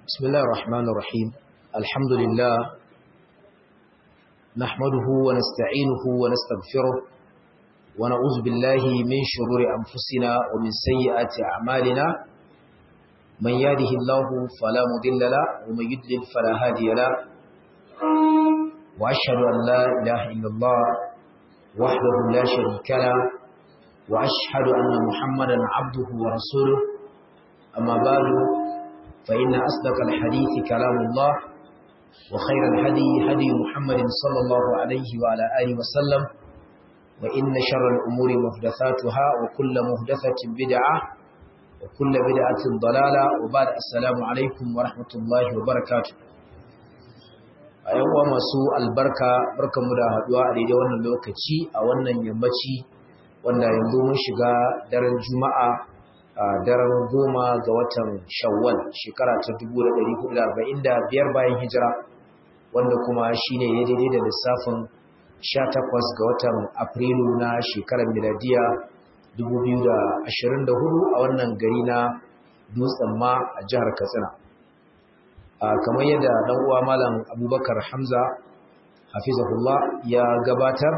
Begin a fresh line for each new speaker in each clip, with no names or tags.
بسم الله الرحمن الرحيم الحمد لله نحمده ونستعينه ونستغفره ونعوذ بالله من شرور أنفسنا ومن سيئات أعمالنا من يهده الله فلا مضل له ومن يضلل فلا هادي له وأشهد أن لا إله إلا الله وحده لا شريك له وأشهد أن محمدا عبده ورسوله أما بعد فإن أصدق الحديث كلام الله وخير الهدي هدي محمد صلى الله عليه وعلى آله وسلم وإن شر الأمور محدثاتها وكل محدثة بدعة وكل بدعة ضلالة وبعد السلام عليكم ورحمة الله وبركاته أيها masu albarka barkamu da haduwa a daidai wannan lokaci a wannan yammaci wanda yanzu mun shiga daren juma'a a daren goma ga watan shawwal shekara ta 1445 bayan hijira wanda kuma shine ya daidai da lissafin 18 ga watan afrilu na shekarar miladiya 2024 a wannan gari na dutsen ma a jihar katsina kamar yadda dan uwa malam abubakar hamza hafizahullah ya gabatar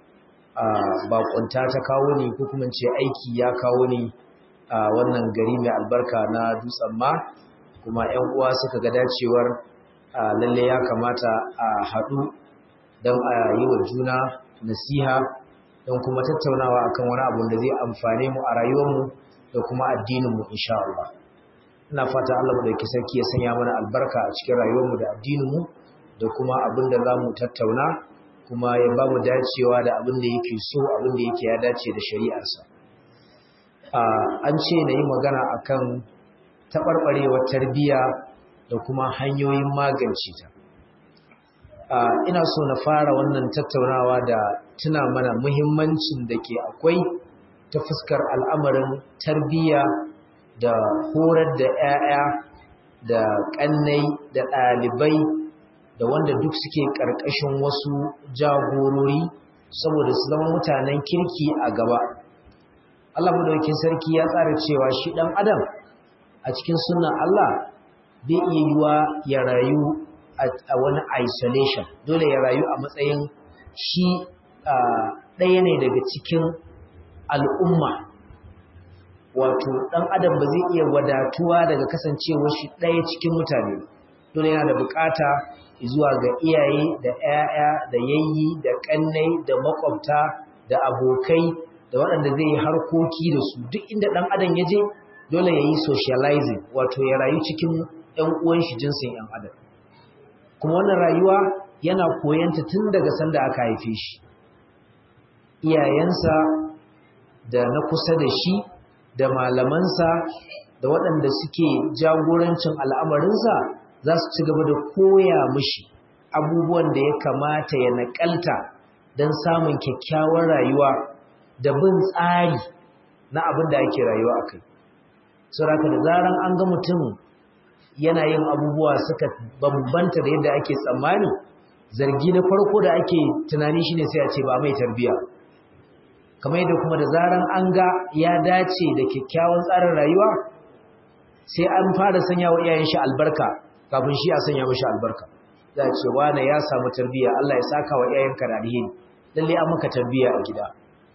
bakunta ta kawo ni ko kuma ce aiki ya kawo ni a wannan gari mai albarka na dutsen ma kuma 'yan uwa suka ga dacewar lalle ya kamata a haɗu don a yi wa juna nasiha don kuma tattaunawa akan wani abu da zai amfane mu a rayuwarmu da kuma addininmu insha Allah ina fata Allah mu dauki sarki ya sanya mana albarka a cikin rayuwarmu da addininmu da kuma abin da za mu tattauna kuma ya ba mu dacewa da abin da yake so abin da yake ya dace da shari'arsa an ce na yi magana akan taɓarɓarewar tarbiyya da kuma hanyoyin magance ta ina so na fara wannan tattaunawa da tuna mana muhimmancin da ke akwai ta fuskar al'amarin tarbiyya da horar da 'ya'ya da ƙannai da ɗalibai da wanda duk suke ƙarƙashin wasu jagorori saboda su zama mutanen kirki a gaba Allah madaukakin sarki ya tsara cewa shi dan adam a cikin sunnan Allah bai iya yiwa ya rayu a wani isolation dole ya rayu a matsayin shi ɗaya ne daga cikin al'umma wato dan adam ba zai iya wadatuwa daga kasancewar shi ɗaya cikin mutane dole yana da bukata zuwa ga iyaye da 'ya'ya da yayyi da kannai da makwabta da abokai da waɗanda zai yi harkoki da su duk inda ɗan adam ya je dole ya yi socializing wato ya rayu cikin ‘yan uwan shi jinsin ‘yan adam kuma wannan rayuwa yana koyanta tun daga sanda aka haife shi iyayensa da na kusa da shi da malamansa da waɗanda suke jagorancin al'amarinsa za su ci gaba da koya mishi abubuwan da ya kamata ya naƙalta don samun kyakkyawar rayuwa da bin tsari na abin da ake rayuwa a kai. Sauraka da zaran an ga mutum yana yin abubuwa suka bambanta da yadda ake tsammani, zargi na farko da ake tunani shine sai a ce ba mai tarbiya. Kamar yadda kuma da zaran an ga ya dace da kyakkyawan tsarin rayuwa, sai an fara sanya wa iyayen shi albarka kafin shi a sanya mashi albarka. Za a ce wane ya samu tarbiya, Allah ya saka wa iyayenka da alheri. Lalle an maka tarbiya a gida.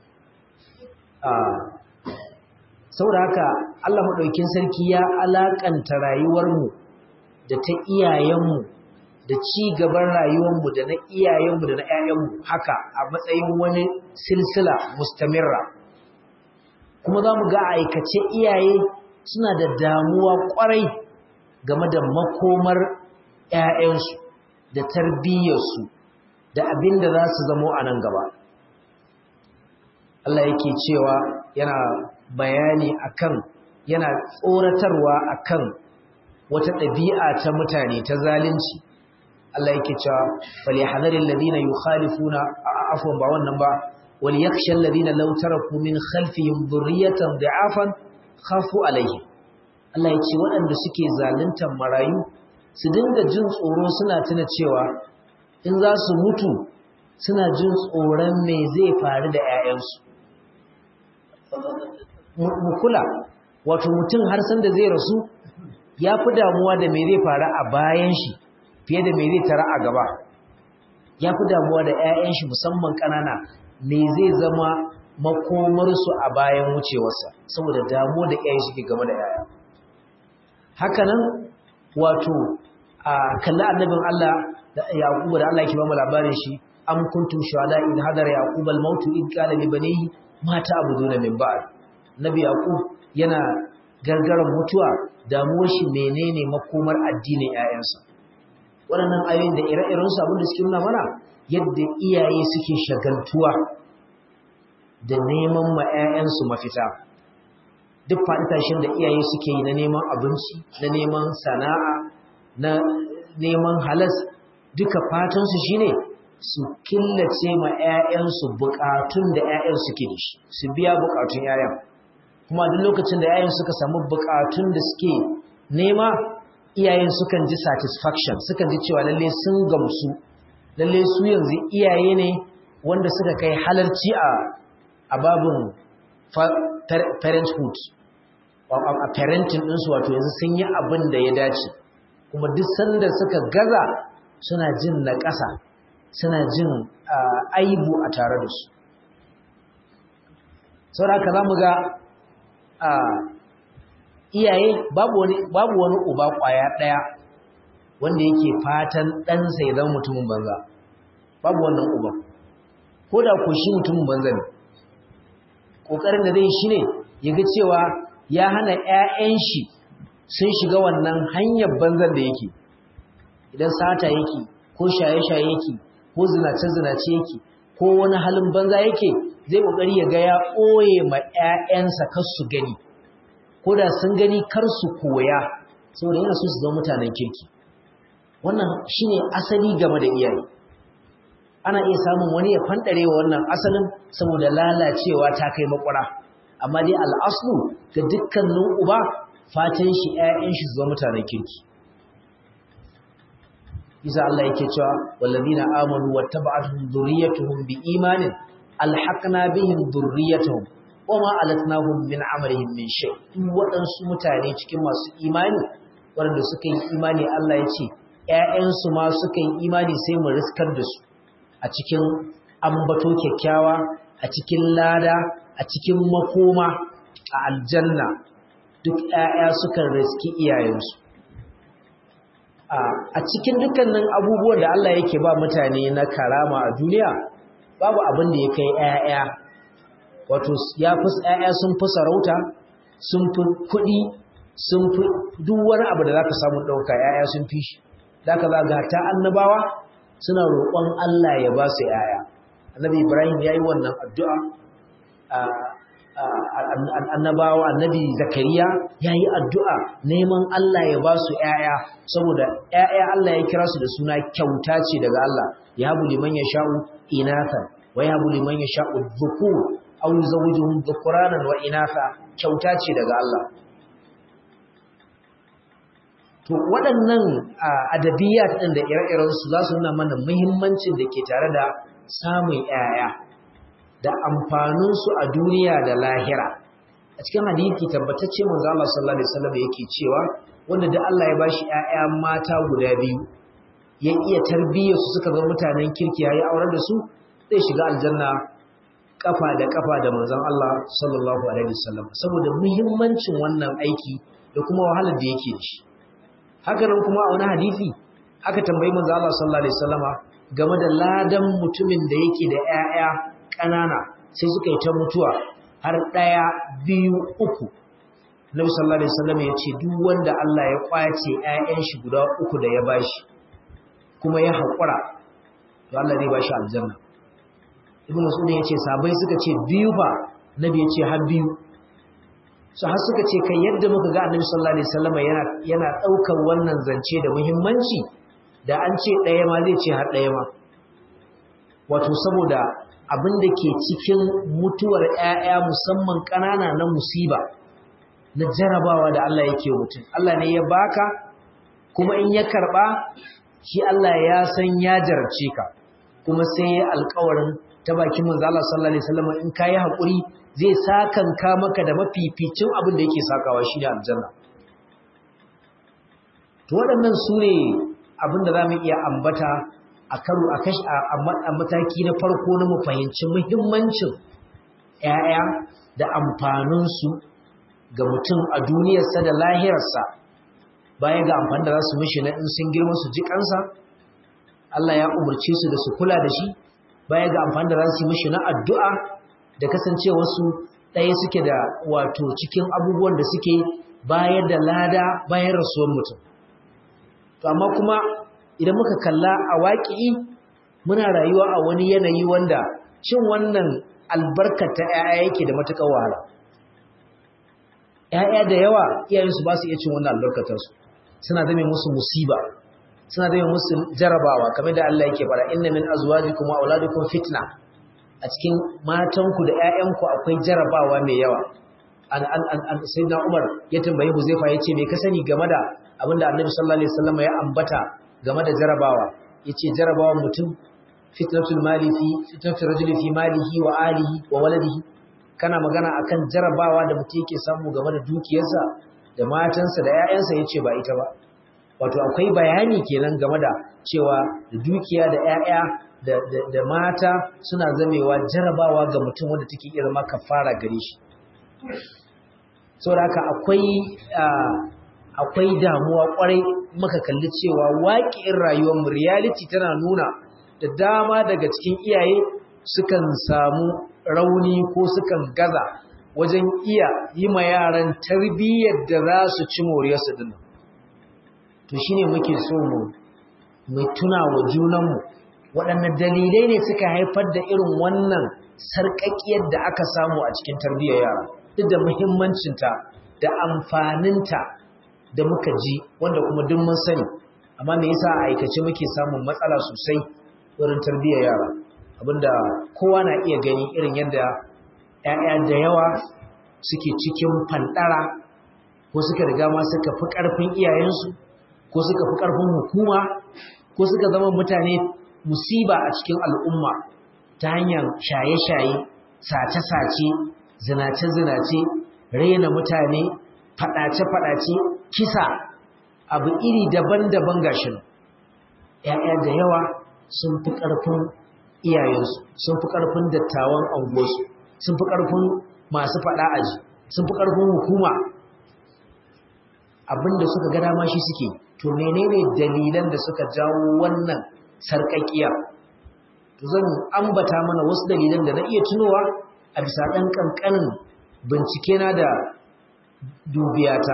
saboda haka Allah maɗaukin sarki ya alaƙanta rayuwarmu da ta iyayenmu da ci gaban rayuwarmu da na iyayenmu da na ‘ya'yanmu haka a matsayin wani silsila mustamirra kuma za mu ga aikace iyaye suna da damuwa ƙwarai game da makomar ‘ya'yansu da tarbiyyarsu da abin da za su zamo a nan gaba Allah yake cewa yana bayani akan yana tsoratarwa akan wata ɗabi'a ta mutane ta zalunci Allah yake cewa falyahdharil ladina yukhalifuna afwan ba wannan ba wal yakhshal ladina law taraku min khalfihim dhurriyatan da'afan khafu alayhi Allah yace waɗanda suke zaluntar marayu su dinga jin tsoro suna tuna cewa in za su mutu suna jin tsoron me zai faru da 'ya'yansu mu kula wato mutum har san da zai rasu ya fi damuwa da me zai faru a bayan shi fiye da me zai tara a gaba ya fi damuwa da 'ya'yan shi musamman ƙanana me zai zama makomarsu a bayan wucewarsa saboda damuwa da 'ya'yan shi ke game da 'ya'ya hakanan wato a kalli annabin Allah da Yaqubu da Allah yake ba mu labarin shi am kuntum shuhada in hadara yaqub al maut in qala li banihi ma ta'buduna min ba'd nabi yaqub yana gargaran mutuwa damuwar shi menene makomar addinin ƴaƴansa waɗannan ayoyin da ire-iren su abin da suke nuna mana yadda iyaye suke shagaltuwa da neman ma ƴaƴansu mafita duk faɗi tashin da iyaye suke yi na neman abinci na neman sana'a na neman halas duka fatansu shine su killace ma 'ya'yansu bukatun da 'ya'yan suke da shi su biya bukatun 'ya'yan kuma duk lokacin da 'ya'yan suka samu bukatun da suke nema iyayen sukan ji satisfaction sukan ji cewa lalle sun gamsu lalle su yanzu iyaye ne wanda suka kai halarci a a babin parenthood a parenting ɗinsu wato yanzu sun yi abin da ya dace kuma duk sanda suka gaza suna jin na ƙasa suna jin aibu a tare da su sauraka za mu ga iyaye babu wani uba ƙwaya ɗaya wanda yake fatan ɗansa ya zama mutumin banza babu wannan uba ko da ko shi mutumin banza ne ƙoƙarin da zai shi ne ya ga cewa ya hana 'ya'yan shi sun shiga wannan hanyar banzan da yake idan sata yake ko shaye-shaye yake ko zinace-zinace yake ko wani halin banza yake zai kokari ya ga ya ɓoye ma 'ya'yansa kar su gani ko da sun gani kar su koya saboda yana so su zama mutanen kirki wannan shine asali game da iyaye ana iya samun wani ya fandare wa wannan asalin saboda lalacewa ta kai makwara amma dai al'aslu ga dukkanin uba fatan shi ‘ya'yan shi zuwa mutanen kirki. Isa Allah yake cewa, wallazi na amonu wata ba'atuhun zuriyatuhun bi imanin, alhaƙna bihin zuriyatuhun, wa ma alatnahum min amalihim min shay. Duk waɗansu mutane cikin masu imani, waɗanda suka yi imani Allah ya ce, ‘ya'yansu ma suka yi imani sai mu riskar da su a cikin ambato kyakkyawa, a cikin lada, a cikin makoma, a aljanna, duk ‘ya'ya sukan riski iyayensu. A cikin dukkanin abubuwan da Allah yake ba mutane na karama a duniya, babu abin da ya kai ‘ya'ya, wato ya fi ‘ya'ya sun fi sarauta, sun fi kuɗi, sun fi duk wani abu da za ka samu ɗauka ‘ya'ya sun fi shi. Da ka zaga ta annabawa suna roƙon Allah ya ba su ‘ya'ya. Annabi Ibrahim ya yi wannan addu'a annabawa annabi zakariya ya yi addu'a neman Allah ya ba su ‘ya'ya saboda ‘ya'ya Allah ya kira su da suna kyauta ce daga Allah ya habu liman ya sha'u inatha wa ya habu liman ya sha'u zuku au zawujuhum dhukuranan wa inatha kyauta ce daga Allah to waɗannan adabiyat ɗin da ire-irensu za su nuna mana muhimmancin da ke tare da samun ‘ya'ya da amfaninsu a duniya da lahira a cikin hadisi tabbatacce manzo Allah sallallahu alaihi wasallam yake cewa wanda da Allah ya bashi ƴaƴa mata guda biyu ya iya tarbiyyar su suka zama mutanen kirki yayi aurar da su zai shiga aljanna kafa da kafa da manzon Allah sallallahu alaihi wasallam saboda muhimmancin wannan aiki da kuma wahalar da yake da shi haka nan kuma a wani hadisi aka tambayi manzo Allah sallallahu alaihi wasallama game da ladan mutumin da yake da ƴaƴa ƙanana sai suka yi ta mutuwa har ɗaya biyu uku Nabi sallallahu alaihi wasallam ya ce duk wanda Allah ya kwace ƴaƴan shi guda uku da ya bashi kuma ya haƙura to Allah zai bashi aljanna Ibn Mas'ud ya ce sabai suka ce biyu fa Nabi ya ce har biyu so har suka ce kai yadda muka ga Annabi sallallahu alaihi wasallam yana yana daukar wannan zance da muhimmanci da an ce ɗaya ma zai ce har ɗaya ma wato saboda abin da ke cikin mutuwar ‘ya'ya musamman ƙanana na musiba na jarabawa da Allah yake mutum. Allah ne ya baka kuma in ya karɓa shi Allah ya san ya jarabce ka kuma sai ya alkawarin ta bakin manzo Allah sallallahu alaihi wasallam in kai hakuri zai sakanka maka da mafificin abin da yake sakawa shi ne aljanna to waɗannan su ne abin da za mu iya ambata a karo a kashi a mataki na farko na mu fahimci muhimmancin ‘ya'ya da amfaninsu ga mutum a duniyarsa da lahirarsa baya ga amfani da za su mishi na in sun girma su ji kansa Allah ya umarce su da su kula da shi baya ga amfani da za su mishi na addu'a da kasancewarsu ɗaya suke da wato cikin abubuwan da suke bayar da lada bayan rasuwar mutum to amma kuma idan muka kalla a waƙi muna rayuwa a wani yanayi wanda cin wannan albarkata ‘ya'ya yake da matuƙar wahala ‘ya'ya da yawa iyayensu ba su iya cin wannan albarkatarsu suna zame musu musiba suna zame musu jarabawa kamar da Allah yake fara inna min azwajikum wa auladikum fitna a cikin matanku da ‘ya'yanku akwai jarabawa mai yawa an an an sayyidina Umar ya tambayi Huzaifa yace me ka sani game da abinda Annabi sallallahu alaihi wasallam ya ambata game da jarabawa yace jarabawan mutum fitnatul mali fi fitnatul rajuli fi malihi wa alihi wa waladihi kana magana akan jarabawa da mutum yake samu game da dukiyarsa da matansa da ƴaƴansa yace ba ita ba wato akwai bayani kenan game da cewa da dukiya da ƴaƴa da da, da mata suna zamewa jarabawa ga mutum wanda take iya zama kafara gare shi saboda haka akwai akwai damuwa kwarai muka kalli cewa waƙi'in rayuwar mu reality tana nuna da dama daga cikin iyaye sukan samu rauni ko sukan gaza wajen iya yi ma yaran tarbiyyar da za su ci moriyarsu dinnan to shine muke so mu mai tuna wa junanmu waɗanne dalilai ne suka haifar da irin wannan sarƙaƙiyar da aka samu a cikin tarbiyyar yara duk da muhimmancinta da amfaninta da muka ji wanda kuma duk mun sani amma me yasa a aikace muke samun matsala sosai wurin tarbiyyar yara abinda kowa na iya gani irin yadda ƴaƴa da yawa suke cikin fandara ko suka riga ma suka fi ƙarfin iyayensu ko suka fi ƙarfin hukuma ko suka zama mutane musiba a cikin al'umma ta hanyar shaye-shaye sace-sace zinace-zinace raina mutane faɗace-faɗace kisa abu iri daban-daban gashin ‘ya'ya da yawa sun fi ƙarfin iyayensu sun fi ƙarfin dattawan anguwarsu sun fi ƙarfin masu faɗa aji sun fi ƙarfin hukuma abinda suka ga dama shi suke to menene dalilan da suka jawo wannan sarƙaƙiya to zan ambata mana wasu dalilan da na iya tunowa a bisa ɗan ƙanƙanin bincike na da dubiyata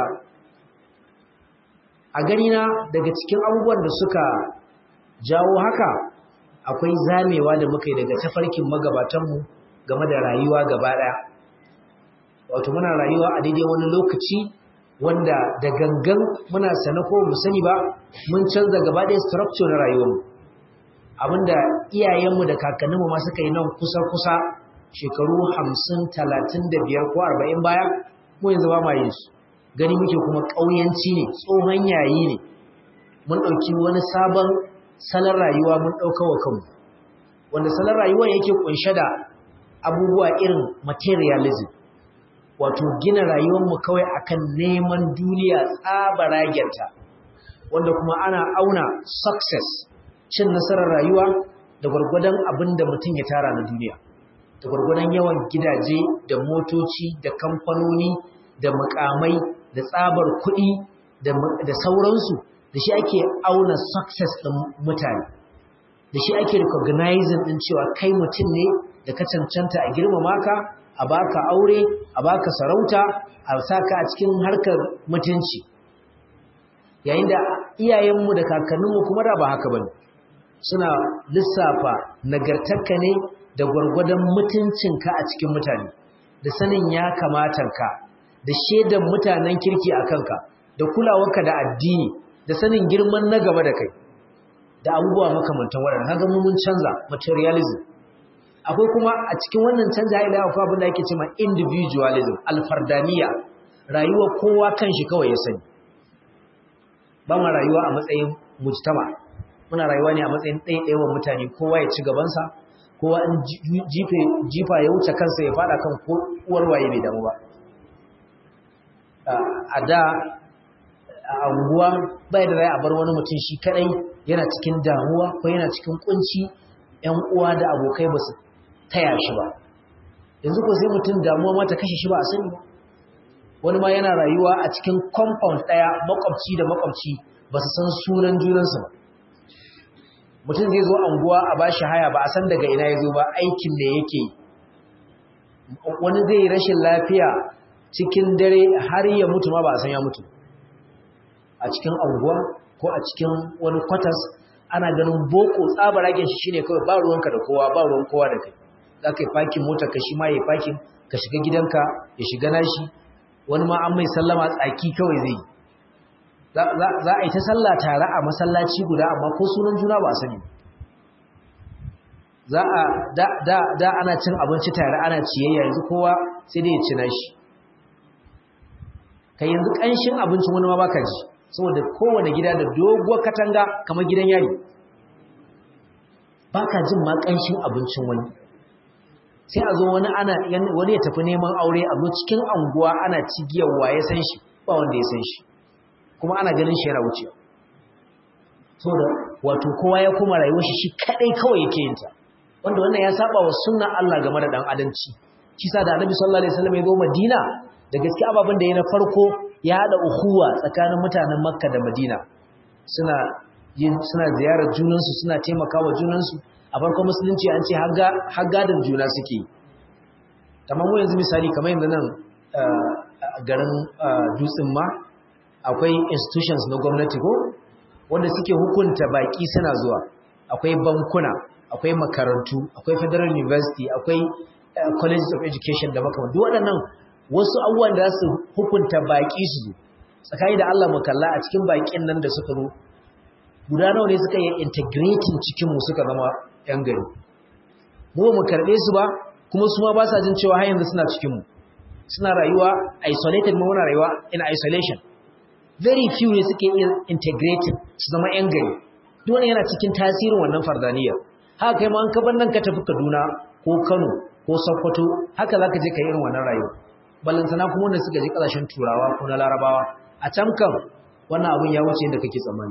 a ganina daga cikin abubuwan da suka jawo haka akwai zamewa da muka yi daga tafarkin magabatanmu game da rayuwa gaba ɗaya wato muna rayuwa a daidai wani lokaci wanda da gangan muna sane ko mu sani ba mun canza gaba ɗaya structure na rayuwarmu abinda iyayenmu da kakanninmu ma suka yi nan kusa-kusa shekaru hamsin talatin da biyar ko arba'in baya mu yanzu ba ma yin su gani muke kuma ƙauyanci ne tsohon yayi ne mun ɗauki wani sabon salon rayuwa mun ɗauka wa kanmu wanda salon rayuwa yake ƙunshe da abubuwa irin materialism wato gina rayuwarmu kawai akan neman duniya tsabaragenta wanda kuma ana auna success cin nasarar rayuwa da gwargwadon abin da mutum ya tara na duniya da gwargwadon yawan gidaje da motoci da kamfanoni da mukamai da tsabar kuɗi da sauransu da shi ake auna success ɗin mutane da shi ake recognizing ɗin cewa kai mutum ne da ka cancanta a girmama ka a baka aure a baka sarauta a saka a cikin harkar mutunci yayin da iyayenmu da kakanninmu kuma da ba haka bane suna lissafa nagartarka ne da gwargwadon mutuncinka a cikin mutane da sanin ya kamatanka da shaidan mutanen kirki a kanka da kulawarka da addini da sanin girman na gaba da kai da abubuwa makamantan waɗanda haka mun canza materialism akwai kuma a cikin wannan canza ila akwai abin da ake cewa individualism alfardaniya rayuwa kowa kanshi kawai ya sani ba ma rayuwa a matsayin mujtama muna rayuwa ne a matsayin ɗaiɗaiwan mutane kowa ya ci gabansa kowa in jifa ya wuce kansa ya fada kan uwar waye bai damu ba a da a anguwa bai da rai a bar wani mutum shi kadai yana cikin damuwa ko yana cikin kunci ƴan uwa da abokai ba su taya shi ba yanzu ko sai mutum damuwa mata kashe shi ba a sani ba wani ma yana rayuwa a cikin compound ɗaya makwabci da makwabci ba su san sunan junansu ba mutum zai zo anguwa a bashi haya ba a san daga ina ya zo ba aikin da yake wani zai yi rashin lafiya cikin dare har ya mutu ma ba a san ya mutu a cikin anguwa ko a cikin wani kwatas ana ganin boko tsabaragen shi shine kawai ba ruwanka da kowa ba ruwan kowa da kai za ka yi fakin mota ka shi ma ya fakin ka shiga gidanka ya shiga nashi wani ma an mai sallama tsaki kawai zai yi za a yi ta sallah tare a masallaci guda amma ko sunan juna ba sani za a da ana cin abinci tare ana ciyayya yanzu kowa sai dai ya ci nashi kai yanzu ƙanshin abincin wani ma baka ji saboda kowane gida da doguwar katanga kamar gidan yari baka jin ma ƙanshin abincin wani sai a zo wani ana wani ya tafi neman aure a zo cikin anguwa ana cigiyar waye san shi ba wanda ya san shi kuma ana ganin shi yana wucewa saboda wato kowa ya kuma rayuwar shi shi kadai kawai yake yin ta wanda wannan ya saba wa sunnar Allah game da dan adalci shi sa da Annabi sallallahu alaihi wasallam ya zo Madina da gaske ababen da ya na farko ya hada ukhuwa tsakanin mutanen Makka da Madina suna yin suna ziyarar junansu suna taimakawa junansu a farkon musulunci an ce har gadon juna suke kamar mu yanzu misali kamar yanzu nan garin dutsen ma akwai institutions na gwamnati ko wanda suke hukunta baki suna zuwa akwai bankuna akwai makarantu akwai federal university akwai colleges of education da makamantu duk waɗannan wasu abubuwan da su hukunta baki su tsakani da Allah mu kalla a cikin bakin nan da suka zo guda nawa ne suka yi integrating cikin mu suka zama yan gari mu mu karbe su ba kuma su ma ba sa jin cewa har yanzu suna cikin mu suna rayuwa isolated mu muna rayuwa in isolation very few ne suke iya integrated su zama yan gari duk wani yana cikin tasirin wannan fardaniya haka kai ma an kaban nan ka tafi Kaduna ko Kano ko Sokoto haka zaka je ka irin wannan rayuwa ballantana kuma wanda suka je kasashen Turawa ko na Larabawa a can kan wannan abun ya wuce yadda kake tsammani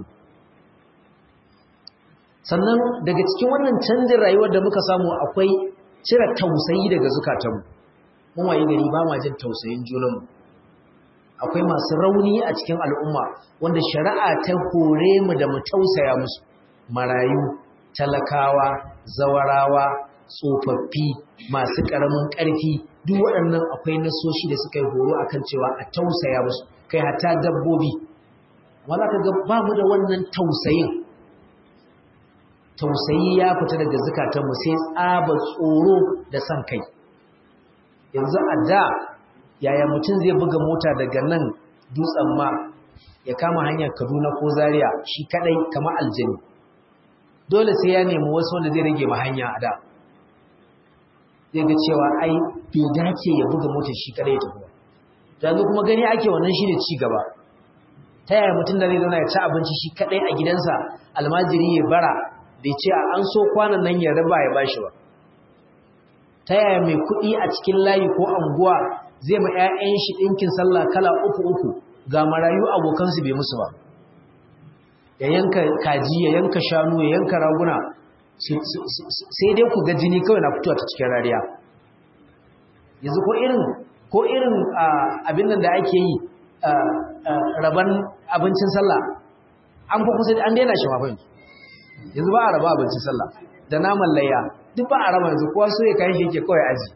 sannan daga cikin wannan canjin rayuwar da muka samu akwai cire tausayi daga zukatanmu mun waye gari ba ma jin tausayin junanmu akwai masu rauni a cikin al'umma wanda shari'a ta hore mu da mu tausaya musu marayu talakawa zawarawa tsofaffi masu ƙaramin ƙarfi duk waɗannan akwai nasoshi da suka yi horo akan cewa a tausaya musu kai hatta dabbobi amma za ka ga ba mu da wannan tausayin tausayi ya fita daga zukatanmu sai tsaba tsoro da son kai yanzu a da yaya mutum zai buga mota daga nan dutsen ma ya kama hanyar kaduna ko zaria shi kadai kama aljani dole sai ya nemi wasu wanda zai rage ma hanya a da zai ga cewa ai bai dace ya buga mota shi kadai ta kuma yanzu kuma gani ake wannan shi ne ci gaba ta yaya mutum da zai zauna ya ci abinci shi kadai a gidansa almajiri ya bara bai ce a an so kwanan nan ya raba ya bashi ba ta yaya mai kuɗi a cikin layi ko anguwa zai ma 'ya'yan shi ɗinkin sallah kala uku uku ga marayu abokansu bai musu ba ya yanka kaji ya yanka shanu ya yanka raguna sai dai ku ga jini kawai na fitowa ta cikin rariya yanzu ko irin ko irin abin nan da ake yi raban abincin sallah an fa kusa an daina shi mafai yanzu ba a raba abincin sallah da naman layya duk ba a raba yanzu kowa so ya kayan shi yake kawai aji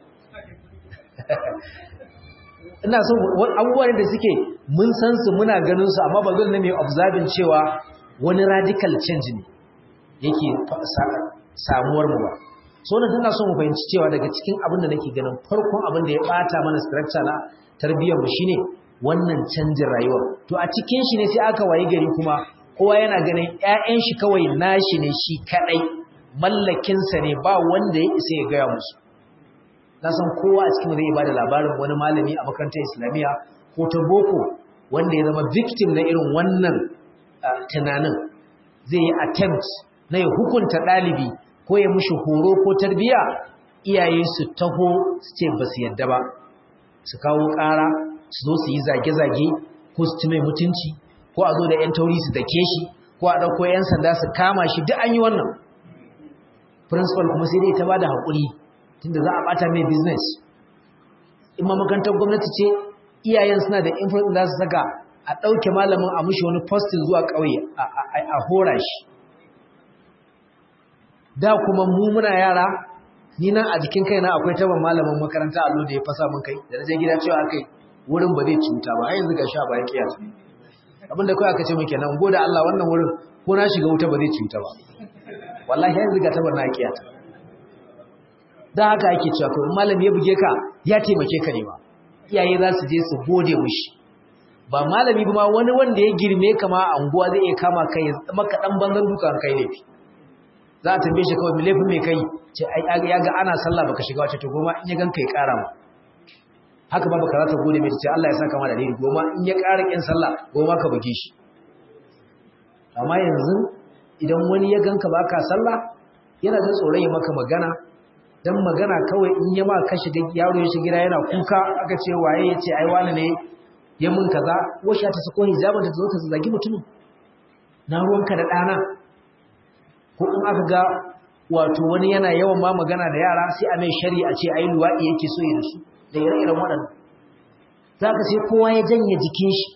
ina so abubuwan da suke mun san su muna ganin su amma ba dole ne mai observing cewa wani radical change ne yake samuwar mu ba so na tana so mu fahimci cewa daga cikin abin da nake ganin farkon abin da ya bata mana structure na tarbiyyar mu shine wannan canjin rayuwa to a cikin shi ne sai aka wayi gari kuma kowa yana ganin ƴaƴan shi kawai nashi ne shi kadai mallakin sa ne ba wanda ya isa ya gaya musu na san kowa a cikin zai bada labarin wani malami a makarantar islamiyya ko ta boko wanda ya zama victim na irin wannan tunanin zai yi attempt na ya hukunta ɗalibi ko ya mushi horo ko tarbiya iyaye su taho su ce ba su yadda ba su kawo ƙara su zo su yi zage-zage ko su ci mai mutunci ko ko a zo da yan tauri su dake shi ko a ɗauko yan sanda su kama shi duk an yi wannan principal kuma sai dai ta bada haƙuri tunda za a ɓata mai business in ma makarantar gwamnati ce iyayen suna da influence za su saka a ɗauke malamin a mushi wani postin zuwa ƙauye a hora shi da kuma mu muna yara ni nan a jikin kaina akwai taban malamin makaranta allo da ya fasa min kai da je gida cewa kai wurin ba zai cuta ba har yanzu ga sha ba ya kiyata abinda kai aka ce min kenan gode Allah wannan wurin ko na shiga wuta ba zai cuta ba wallahi yanzu ga taban na kiyata da haka ake cewa ko malami ya buge ka ya taimake ka ne ba iyaye za su je su gode mushi ba malami ba ma wani wanda ya girme ka ma a unguwa zai iya kama kai maka dan banzan dukan kai ne za a tambaye shi kawai laifin mai kai ce ya ga ana sallah baka shiga wace to goma in ya gan kai kara ma haka ba baka za ta gode mai ce Allah ya saka ma da dai goma in ya kara kin sallah goma ka buge shi amma yanzu idan wani ya ganka baka sallah yana da tsoron ya maka magana dan magana kawai in ya ma ka shiga yaro ya shiga yana kuka aka ce waye ya ce ai wani ne ya mun kaza washa ta sako hijabin ta zo ta zagi mutumin na ruwanka da ɗana ko in aka ga wato wani yana yawan ma magana da yara sai a mai shari'a ce ai luwaɗi yake so ya da su da ire-iren waɗanda za ka sai kowa ya janye jikin shi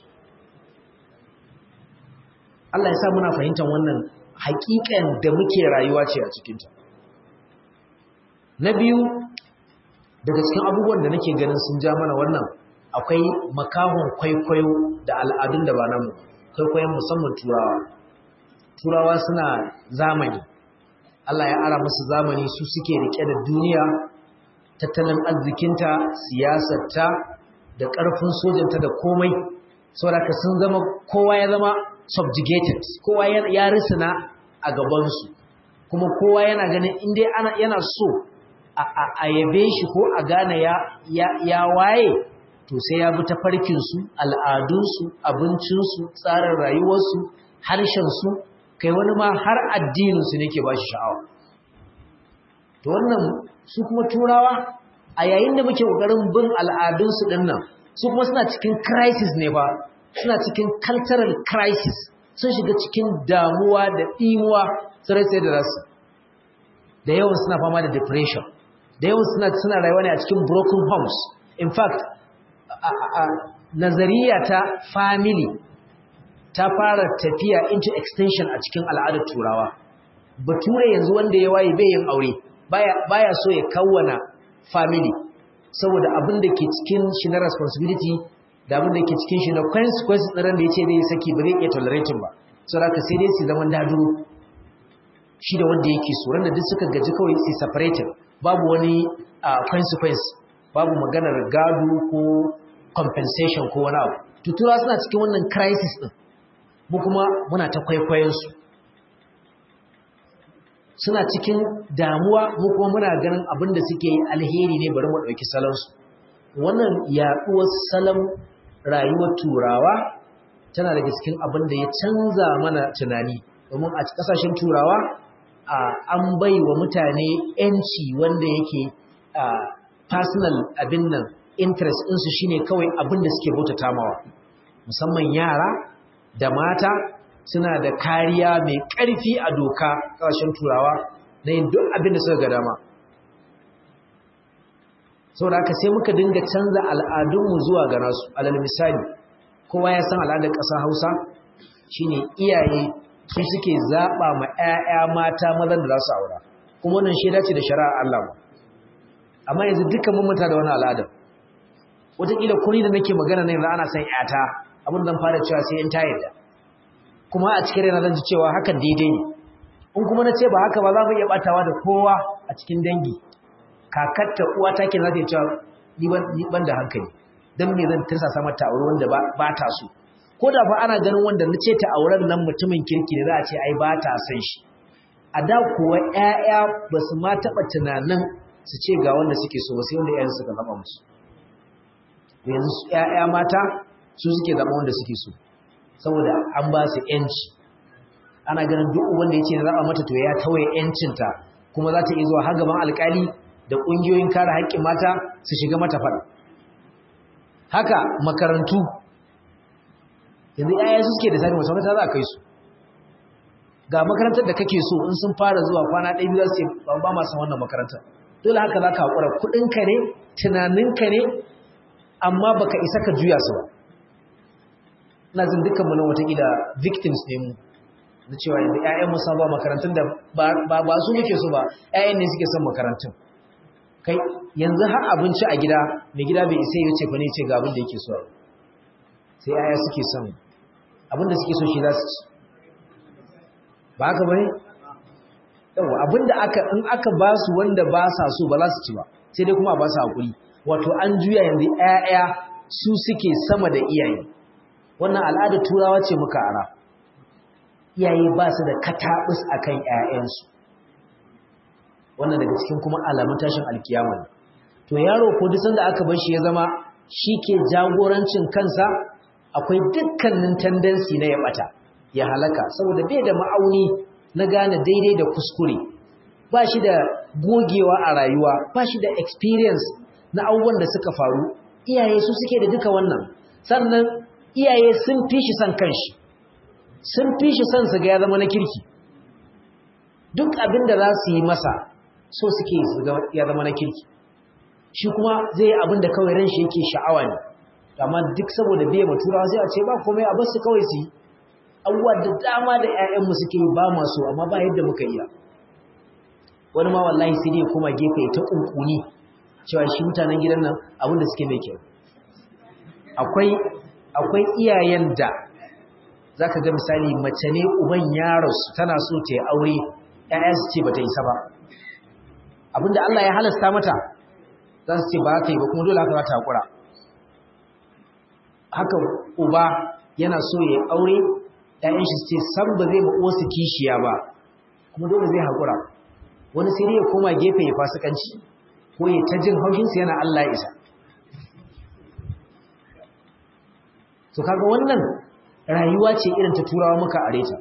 Allah ya sa muna fahimtar wannan haƙiƙan da muke rayuwa ce a cikinta na biyu daga cikin abubuwan da nake ganin sun ja mana wannan akwai makahon kwaikwayo da al'adun da ba namu kwaikwayon musamman turawa turawa suna zamani Allah ya ara musu zamani su suke rike da duniya tattalin arzikinta siyasarta da ƙarfin sojanta da komai saboda sun zama kowa ya zama subjugated kowa ya risina a gabansu kuma kowa yana ganin inda yana so a yabe shi ko a gane ya waye to sai ya bi ta farkinsu al'adunsu abincinsu tsarin rayuwarsu harshensu kai wani ma har addininsu ne ke ba shi sha'awa to wannan su kuma turawa a yayin da muke ƙoƙarin bin al'adunsu ɗin nan su kuma suna cikin crisis ne ba suna cikin cultural crisis sun shiga cikin damuwa da ɗimuwa sarai sai da rasu da yawan suna fama da depression da yawan suna suna rayuwa ne a cikin broken homes in fact nazariya ta family ta fara tafiya into extension a cikin al'adar turawa bature yanzu wanda ya waye bai yin aure baya so ya kawwana family saboda abin da ke cikin shi na responsibility da abin da ke cikin shi na consequences ɗin da ya ce zai saki ba zai iya tolerating ba so da sai dai su zaman daduro shi da wanda yake so da duk suka gaji kawai su separated babu wani consequence babu maganar gado ko compensation ko wani abu tutura suna cikin wannan crisis ɗin mu kuma muna ta kwaikwayonsu suna cikin damuwa mu kuma muna ganin abin da suke yi alheri ne bari mu ɗauki salonsu wannan yaɗuwar salon rayuwar turawa tana daga cikin abin da ya canza mana tunani domin a ƙasashen turawa an bai wa mutane 'yanci wanda yake personal abin nan interest ɗinsu shine kawai abin da suke bauta tamawa musamman yara da mata suna da kariya mai ƙarfi a doka ƙasashen turawa na yin duk abin da suka ga dama sau da aka sai muka dinga canza al'adunmu zuwa ga nasu alal misali kowa ya san al'adar ƙasa hausa shine iyaye su suke zaɓa ma 'ya'ya mata mazan da za su aura kuma wannan shaida ce da shari'a Allah ba amma yanzu dukkan mun manta da wani al'adar wataƙila kuri da nake magana na yanzu ana san 'yata abin zan fara cewa sai in ta yadda kuma a cikin rana zan ji cewa hakan daidai ne in kuma na ce ba haka ba za mu iya batawa da kowa a cikin dangi kakatta uwa ta ke za ta cewa ni ban da hankali don me zan tirsasa mata aure wanda ba ta so ko da fa ana ganin wanda na ce ta auren nan mutumin kirki ne za a ce ai ba ta san shi a da kuwa ƴaƴa ba su ma taɓa tunanin su ce ga wanda suke so ba sai wanda ƴaƴan suka zama musu yanzu ƴaƴa mata su suke zama wanda suke so saboda an ba su ƴanci ana ganin duk wanda ya ce zaɓa mata to ya tawaye ƴancinta kuma za ta iya zuwa har gaban alƙali da ƙungiyoyin kare haƙƙin mata su shiga mata faɗa haka makarantu yanzu yaya su suke da sani wasu makaranta za a kai su ga makarantar da kake so in sun fara zuwa kwana ɗaya biyu za su ce ba ma san wannan makarantar dole haka za ka haƙura kuɗinka ne tunaninka ne amma baka isa ka juya su ba ina jin dukkan mu nan watakila victims ne mu na cewa yanzu ƴaƴan mu san ba makarantun da ba ba su muke so ba ƴaƴan ne suke son makarantun kai yanzu har abinci a gida mai gida bai isa ya ce fa ne ce ga abin da yake so sai ƴaƴa suke son abin da suke so shi za su ci ba haka bane yawa abin da aka in aka ba su wanda ba sa so ba za su ci ba sai dai kuma a ba su hakuri wato an juya yanzu ƴaƴa su suke sama da iyaye wannan al'adar turawa ce muka ara iyaye ba su da katabus akan ƴaƴansu wannan daga cikin kuma alamun tashin alkiyama ne to yaro ko duk sanda aka bar shi ya zama shike jagorancin kansa akwai dukkanin tendency na ya bata ya halaka saboda bai da ma'auni na gane daidai da kuskure ba shi da gogewa a rayuwa ba shi da experience na abubuwan da suka faru iyaye su suke da duka wannan sannan iyaye sun fi shi son kanshi sun fi shi son su ga ya zama na kirki duk abin da za su yi masa so suke su ga ya zama na kirki shi kuma zai yi abin da kawai ran shi yake sha'awa ne amma duk saboda biya ma turawa sai a ce ba komai a bar su kawai su yi abubuwa da dama da 'ya'yanmu suke yi ba masu amma ba yadda muka iya wani ma wallahi sai dai kuma gefe ta kunkuni cewa shi mutanen gidan nan abin da suke mai kyau akwai akwai iyayen da zaka ga misali mace ne uban yaros tana so ta yi aure ƴaƴa su ce bata isa ba abinda Allah ya halasta mata za su ce ba ta yi ba kuma dole haka za ta hakura haka uba yana so ya yi aure ƴaƴan shi su ce san ba zai ba su kishiya ba kuma dole zai hakura wani sai dai ya koma gefe ya fasikanci ko ya ta jin haushinsu yana Allah ya isa to kaga wannan rayuwa ce irin ta turawa muka areta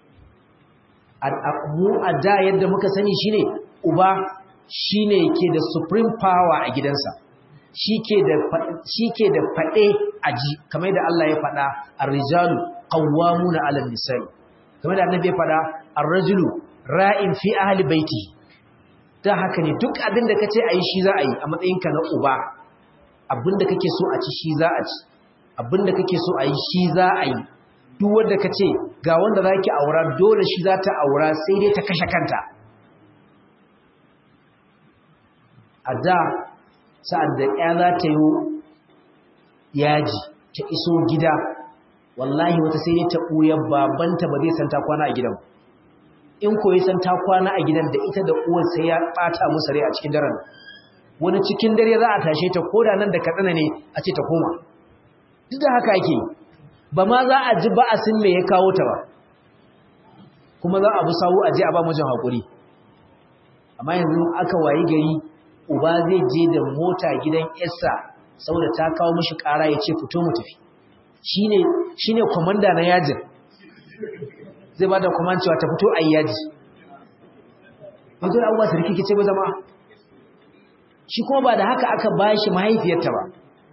mu a da yadda muka sani shine uba shine ke da supreme power a gidansa shike da shike da fade aji kamar da Allah ya fada ar-rijalu qawwamuna 'ala an-nisa'i kamar da annabi ya fada ar-rajulu ra'in fi ahli baiti dan haka ne duk abin da kace ayi shi za a yi a matsayinka na uba abin da kake so a ci shi za a ci abinda kake so a yi shi za a yi duk wanda ka ce ga wanda za ki aura dole shi za ta aura sai dai ta kashe kanta a da sa'ad da ya za ta yi yaji ta iso gida wallahi wata sai dai ta ɓuyar babanta ba zai san ta kwana a gidan in koyi san ta kwana a gidan da ita da uwar sai ya ɓata musu rai a cikin daren wani cikin dare za a tashe ta koda nan da katsina ne a ce ta koma duk da haka ake ba ma za a ji ba'asin me ya kawo ta ba kuma za a bi sawu a je a ba mijin haƙuri amma yanzu aka wayi gari uba zai je da mota gidan yarsa saboda ta kawo mishi ƙara ya ce fito mu tafi shine shine komanda na yajin zai ba da command cewa ta fito ayi yaji wato abubuwa su rikice ba zama shi kuma ba da haka aka bashi mahaifiyarta ba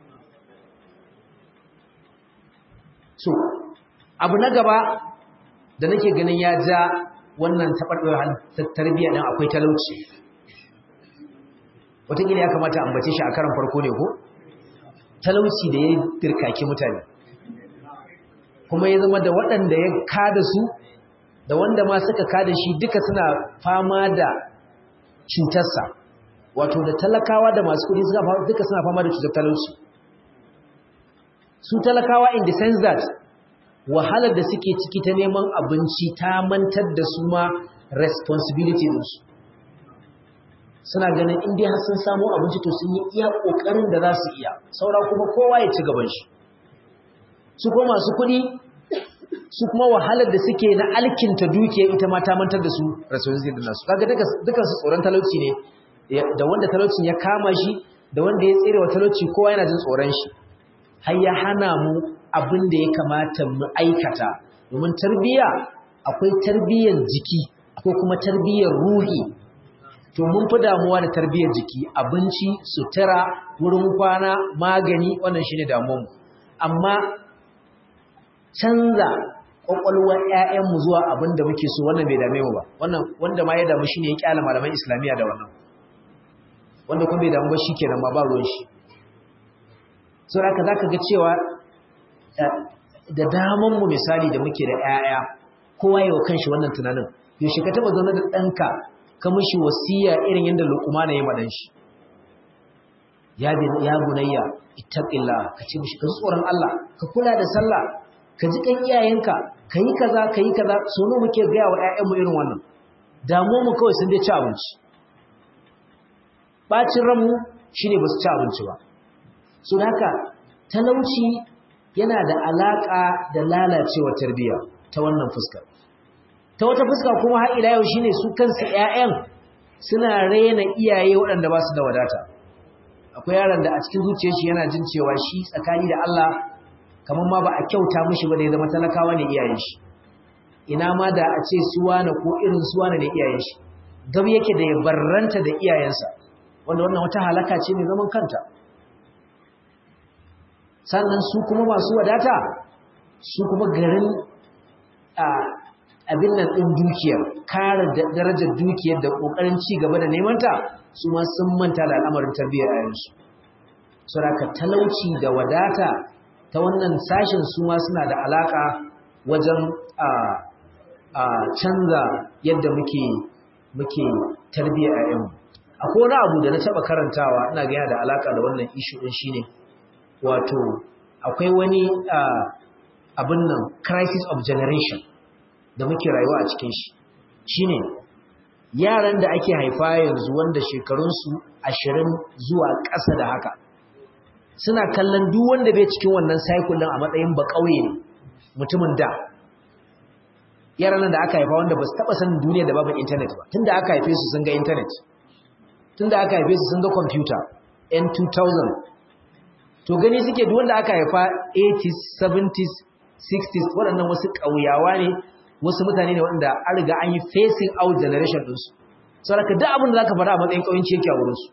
so abu na gaba da nake ganin ya ja wannan taɓarɓar tarbiyya ɗin akwai talauci wataƙila ya kamata ambace shi a karan farko ne ko talauci da ya dirkaki mutane kuma ya zama da waɗanda ya kada su da wanda ma suka kada shi duka suna fama da cutarsa wato da talakawa da masu kuɗi duka suna fama da cutar talauci su talakawa in the sense that wahalar da suke ciki ta neman abinci ta mantar da su ma responsibility ɗinsu suna ganin inda har sun samu abinci to sun yi iya ƙoƙarin da za su iya saura kuma kowa ya ci gaban shi su kuma masu kuɗi su kuma wahalar da suke na alkinta dukiya ita ma ta mantar da su responsibility ɗin nasu kaga duka su tsoron talauci ne da wanda talaucin ya kama shi da wanda ya tsere wa talauci kowa yana jin tsoron shi har ya hana mu abin da ya kamata mu aikata domin tarbiyya akwai tarbiyyar jiki akwai kuma tarbiyyar ruhi to mun fi damuwa da tarbiyyar jiki abinci sutura wurin kwana magani wannan shine damuwarmu amma canza kwakwalwar ƴaƴanmu zuwa abin da muke so wannan bai dame mu ba wannan wanda ma ya damu shine ya kyala malaman islamiyya da wannan wanda kuma bai damu ba shikenan ma ba ruwan shi saboda haka zaka ga cewa da daman mu misali da muke da ƴaƴa kowa yawa kanshi wannan tunanin yaushe ka taba zaune da ɗanka ka mishi wasiya irin yadda luqman ya madan shi ya ya bunayya ittaqillah ka ce mishi ka tsoron Allah ka kula da sallah ka ji kan iyayenka kai kaza kai kaza so ne muke ga wa ƴaƴan mu irin wannan damu mu kawai sun dai ci abinci bacin ranmu shine ba su ci abinci ba so haka talauci yana da alaka da lalacewa tarbiyya ta wannan fuskar ta wata fuska kuma har ila yau shine su kansu ƴaƴan suna rena iyaye waɗanda ba su da wadata akwai yaron da a cikin zuciyar shi yana jin cewa shi tsakani da Allah kamar ma ba a kyauta mishi ba da ya zama talakawa ne iyayen shi ina ma da a ce suwana ko irin suwana ne iyayen shi gab yake da ya barranta da iyayensa wanda wannan wata halaka ce mai zaman kanta sannan su kuma masu wadata su kuma garin abin nan ɗin dukiyar kare darajar dukiyar da ƙoƙarin ci gaba da nemanta su ma sun manta da al'amarin tarbiyyar yayansu saboda talauci da wadata ta wannan sashen su ma suna da alaƙa wajen canza yadda muke muke tarbiyyar yayanmu akwai wani abu da na taɓa karantawa ina ga yana da alaƙa da wannan ishu ɗin shine wato akwai wani abin nan crisis of generation da muke rayuwa a cikin shi shine yaran da ake haifa yanzu wanda shekarunsu ashirin zuwa ƙasa da haka suna kallon duk wanda bai cikin wannan cycle din a matsayin ba ƙauye ne mutumin da yaran da aka haifa wanda ba su taɓa sanin duniya da babu internet ba tunda aka haife su sun ga internet tunda aka haife su sun ga computer n 2000 to gani suke duk wanda aka haifa 80s 70s 60s waɗannan wasu ƙauyawa ne wasu mutane ne waɗanda an riga an yi facing out generation ɗinsu saboda duk abin da za ka faɗa a matsayin ƙauyenci yake a wurinsu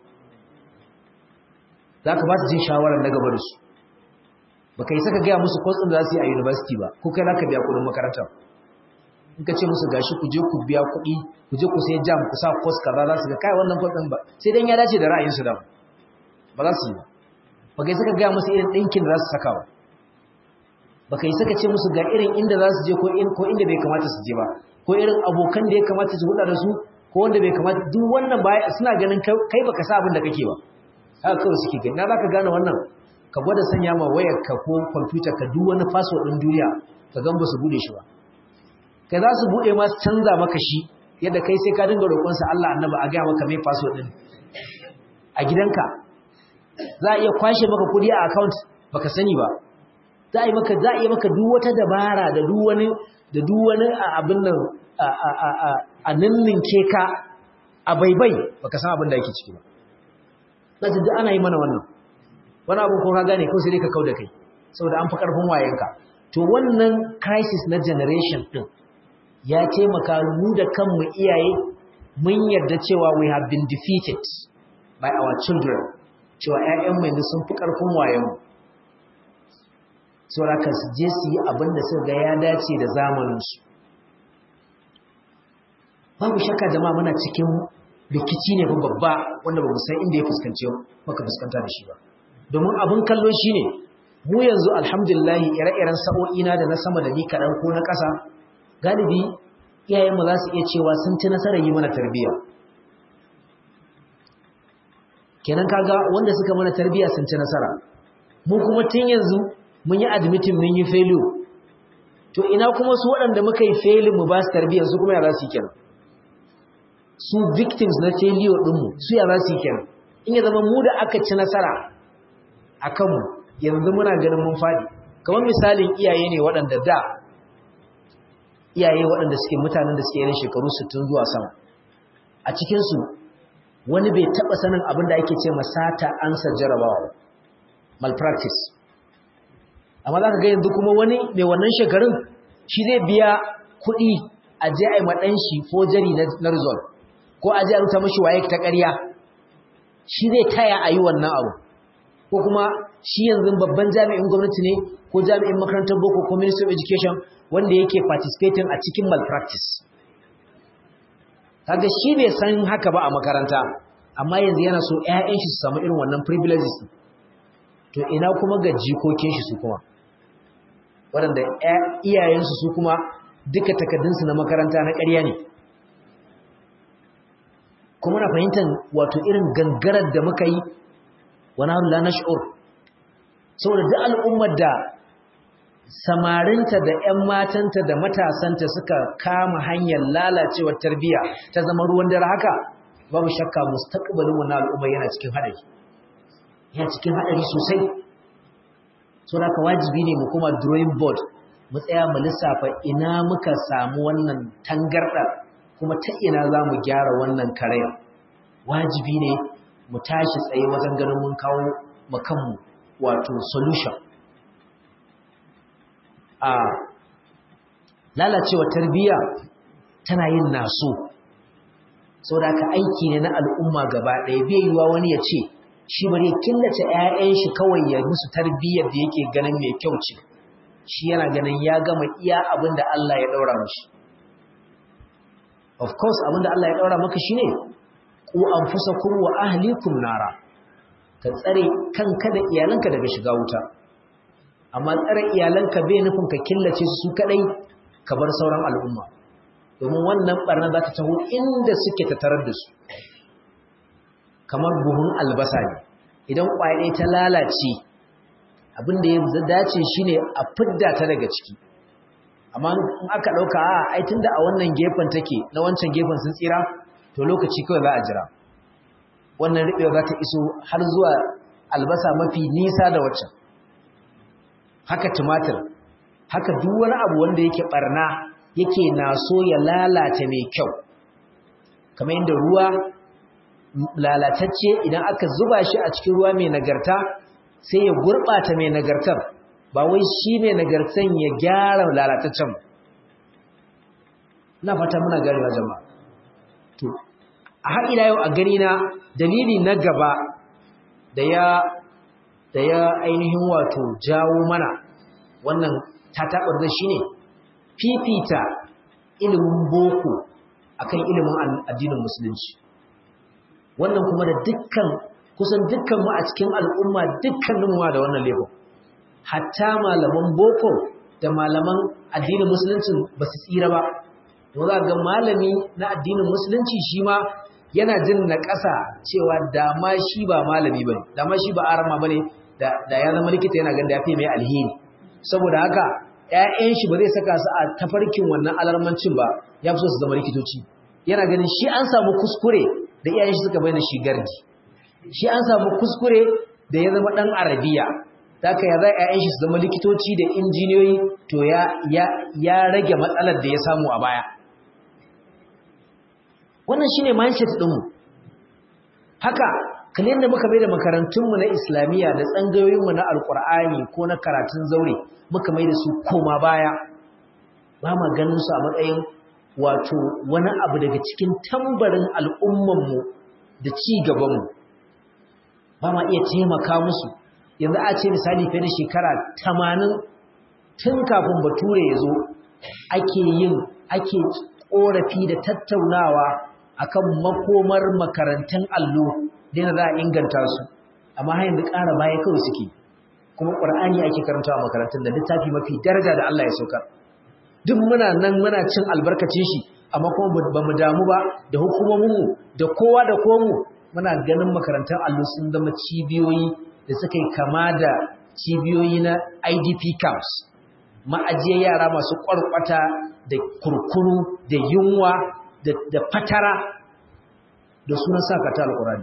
za ka ba su jin shawarar na gaba da su ba ka yi saka gaya musu kwas ɗin da za su yi a university ba ko kai za ka biya kuɗin makaranta in ka ce musu gashi ku je ku biya kuɗi ku je ku sai jam ku sa kwas kaza za su ga kai wannan kwas ɗin ba sai dan ya dace da ra'ayinsu da ba za su yi ba ba ka yi saka gaya musu irin ɗinkin da za su saka ba baka yi saka ce musu ga irin inda za su je ko inda bai kamata su je ba ko irin abokan da ya kamata su huda da su ko wanda bai kamata duk wannan baya suna ganin kai baka sa abin da kake ba haka kawai suke gani na zaka gane wannan ka gwada sanya ma wayar ka ko kwamfuta ka duk wani password din duniya ka gan ba su bude shi ba kai za su bude ma su canza maka shi yadda kai sai ka dinga roƙon sa Allah annabi a ga maka mai password din a gidanka za a iya kwashe maka kuɗi a account baka sani ba za a yi maka za a yi maka duk wata dabara da duk wani da duk wani abin nan a ninninke ka a baibai baka san abin da yake ciki ba zai duk ana yi mana wannan wani abu ko ka gane ko sai dai ka kauda kai saboda an fi karfin wayenka to wannan crisis na generation din ya taimaka mu da kanmu iyaye mun yarda cewa we have been defeated by our children cewa ƴaƴanmu yanzu sun fi karfin wayenmu sauraka su je su yi abin da suka ga ya dace da zamaninsu babu shakka jama'a muna cikin rikici ne babba wanda ba mu san inda ya fuskanci maka fuskanta da shi ba domin abin kallo shi ne mu yanzu alhamdulillah ire-iren sa'o'ina da na sama da ni kaɗan ko na ƙasa galibi iyayenmu za su iya cewa sun ci nasarar yi mana tarbiyya kenan kaga wanda suka mana tarbiyya sun ci nasara mu kuma tun yanzu mun yi admitin mun yi failure to ina kuma su waɗanda muka yi failure mu ba su tarbiyyar su kuma ya za su yi kenan su victims na failure ɗinmu su ya za su yi kenan in ya zama mu da aka ci nasara a kanmu yanzu muna ganin mun faɗi kamar misalin iyaye ne waɗanda da iyaye waɗanda suke mutanen da suke yin shekaru 60 zuwa sama a cikinsu wani bai taɓa sanin abin da ake ce masata ansa jarabawa malpractice amma za ka ga yanzu kuma wani mai wannan shekarun shi zai biya kuɗi a je a yi maɗan shi fojari na result ko a je a ruta mashi waye ta ƙarya shi zai taya a yi wannan abu ko kuma shi yanzu babban jami'in gwamnati ne ko jami'in makarantar boko ko ministry of education wanda yake participating a cikin malpractice kaga shi bai san haka ba a makaranta amma yanzu yana so ƴaƴan shi su samu irin wannan privileges to ina kuma ga jikokin shi su kuma waɗanda iyayensu su kuma duka takardunsu na makaranta na ƙarya ne kuma na fahimtar wato irin gangarar da muka yi wani haru la nash'ur saboda duk al'ummar da samarinta da 'yan matanta da matasanta suka kama hanyar lalacewar tarbiyya ta zama ruwan dare haka babu shakka mustaqbalin wannan al'umma yana cikin haɗari yana cikin haɗari sosai so da ka wajibi ne mu kuma drawing board mu tsaya mu lissafa ina muka samu wannan tangarɗa kuma ta ina za mu gyara wannan karaya wajibi ne mu tashi tsaye wajen ganin mun kawo makanmu wato solution a lalacewa tarbiyya tana yin naso sau da aka aiki ne na al'umma gaba ɗaya bai yiwa wani ya ce shi bari ya killace 'ya'yan shi kawai ya musu tarbiyyar da yake ganin mai kyau ce shi yana ganin ya gama iya abin da Allah ya ɗaura mashi of course abin da Allah ya ɗaura maka shi ne ku an fusa wa ahlikum nara ka tsare kanka da iyalanka daga shiga wuta amma tsare iyalanka bai nufin ka killace su kadai ka bar sauran al'umma domin wannan barna za ta taho inda suke tattarar da su kamar buhun albasa ne idan ƙwaye ta lalace abin da ya dace shine a fidda ta daga ciki amma in aka ɗauka a ai tunda a wannan gefen take na wancan gefen sun tsira to lokaci kawai za a jira wannan riɓewa za ta iso har zuwa albasa mafi nisa da waccan haka tumatir haka duk wani abu wanda yake barna yake naso ya lalata mai kyau kamar yadda ruwa lalatacce idan aka zuba shi a cikin ruwa mai nagarta sai ya gurɓata mai nagartar ba wai shi mai nagartan ya gyara lalataccen na fata muna garewa jama'a to a har ila yau a gani na dalili na gaba da ya da ya ainihin wato jawo mana wannan tatabar da shi ne fifita ilimin boko akan ilimin addinin musulunci wannan kuma da dukkan kusan dukkan mu a cikin al'umma dukkanin mu da wannan laifin hatta malaman boko da malaman addinin musulunci ba su tsira ba to za ga malami na addinin musulunci shi ma yana jin na ƙasa cewa dama shi ba malami bane dama shi ba arama bane da da ya zama likita yana ganda ya fi mai alheri saboda haka ƴaƴan shi ba zai saka su a tafarkin wannan alarmancin ba ya fi so su zama likitoci yana ganin shi an samu kuskure da iyayen shi suka bayyana shi gardi shi an samu kuskure da ya zama dan arabiya haka ya zai ƴaƴan shi su zama likitoci da injiniyoyi to ya ya ya rage matsalar da ya samu a baya wannan shine mindset ɗinmu haka kalin da muka bai da makarantunmu na islamiyya da tsangayoyinmu na alkur'ani ko na karatun zaure muka mai da su koma baya ba ma ganin su a matsayin wato wani abu daga cikin tambarin al'ummanmu da ci gabanmu ba ma iya taimaka musu yanzu a ce misali fiye da shekara tamanin tun kafin bature ya zo ake yin ake ƙorafi da tattaunawa akan makomar makarantun allo da za a inganta su amma har yanzu ƙara baya kawai suke kuma ƙur'ani ake karanta a makarantun da littafi mafi daraja da Allah ya sauka duk muna nan muna cin albarkacin shi amma kuma ba mu damu ba da hukumominmu da kowa da komu muna ganin makarantun allo sun zama cibiyoyi da suka yi kama da cibiyoyi na idp camps ma'ajiyar yara masu ƙwarƙwata da kurkuru da yunwa da fatara da sunan sa kata alƙurani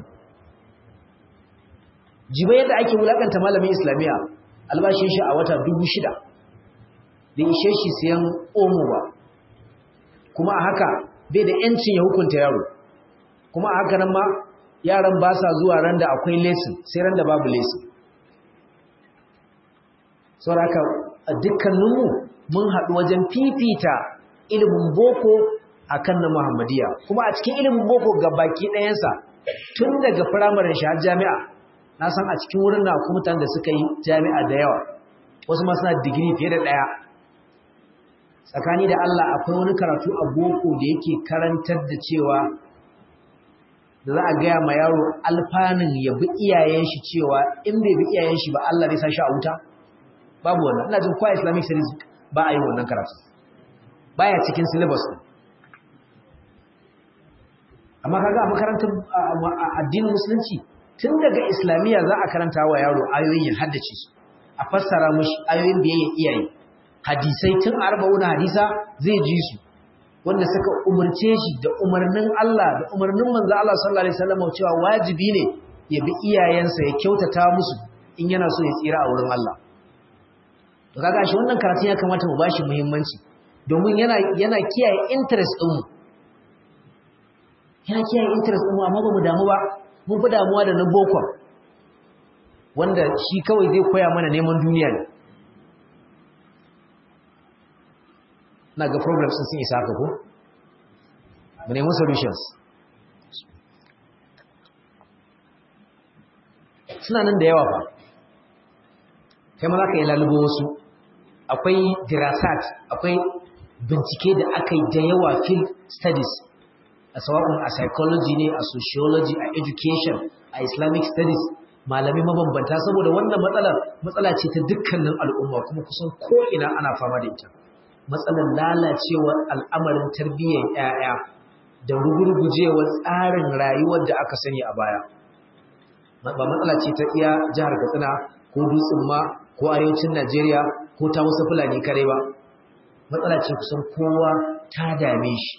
jiba yadda ake wulakanta malamin islamiyya albashin shi a wata dubu shida da ishe shi siyan omo ba kuma a haka bai da yancin ya hukunta yaro kuma a haka nan ma yaran ba sa zuwa ran da akwai lesin sai ran da babu lesin saboda haka a dukkaninmu mun haɗu wajen fifita ilimin boko akan na muhammadiya kuma a cikin ilimin boko ga baki ɗayansa tun daga firamaren shi har jami'a na san a cikin wurin na mutanen da suka yi jami'a da yawa wasu ma suna digiri fiye da ɗaya tsakani da Allah akwai wani karatu a boko da yake karantar da cewa da za a gaya ma yaro alfanin ya bi iyayen shi cewa in bai bi iyayen shi ba Allah zai sa shi a wuta babu wannan ina jin kwa islamic studies ba a yi wannan karatu baya cikin syllabus din amma kaga a makarantar addinin musulunci tun daga islamiyya za a karanta wa yaro ayoyin ya haddace su a fassara mushi ayoyin biyayya iyaye hadisai tun arba'un hadisa zai ji su wanda suka umarce shi da umarnin Allah da umarnin manzo Allah sallallahu alaihi wasallam cewa wajibi ne ya bi iyayensa ya kyautata musu in yana so ya tsira a wurin Allah to kaga shi wannan karatun ya kamata mu bashi muhimmanci domin yana yana kiyaye interest din mu yana kiyaye interest din mu amma ba mu damu ba mun fi damuwa da na boko wanda shi kawai zai koya mana neman duniya ne na ga problems sun isa haka ko mu nemi solutions suna nan da yawa fa kai ma za ka yi lalubo wasu akwai dirasat akwai bincike da aka yi da yawa field studies a sawa'un a psychology ne a sociology a education a islamic studies malami mabambanta saboda wannan matsalar matsala ce ta dukkanin al'umma kuma kusan ko'ina ana fama da ita matsalar lalacewar al'amarin tarbiyyar 'ya'ya da rugurgujewar tsarin rayuwar da aka sani a baya ba matsala ce ta iya jihar katsina ko dutsen ma ko arewacin najeriya ko ta wasu fulani kare ba matsala ce kusan kowa ta dame shi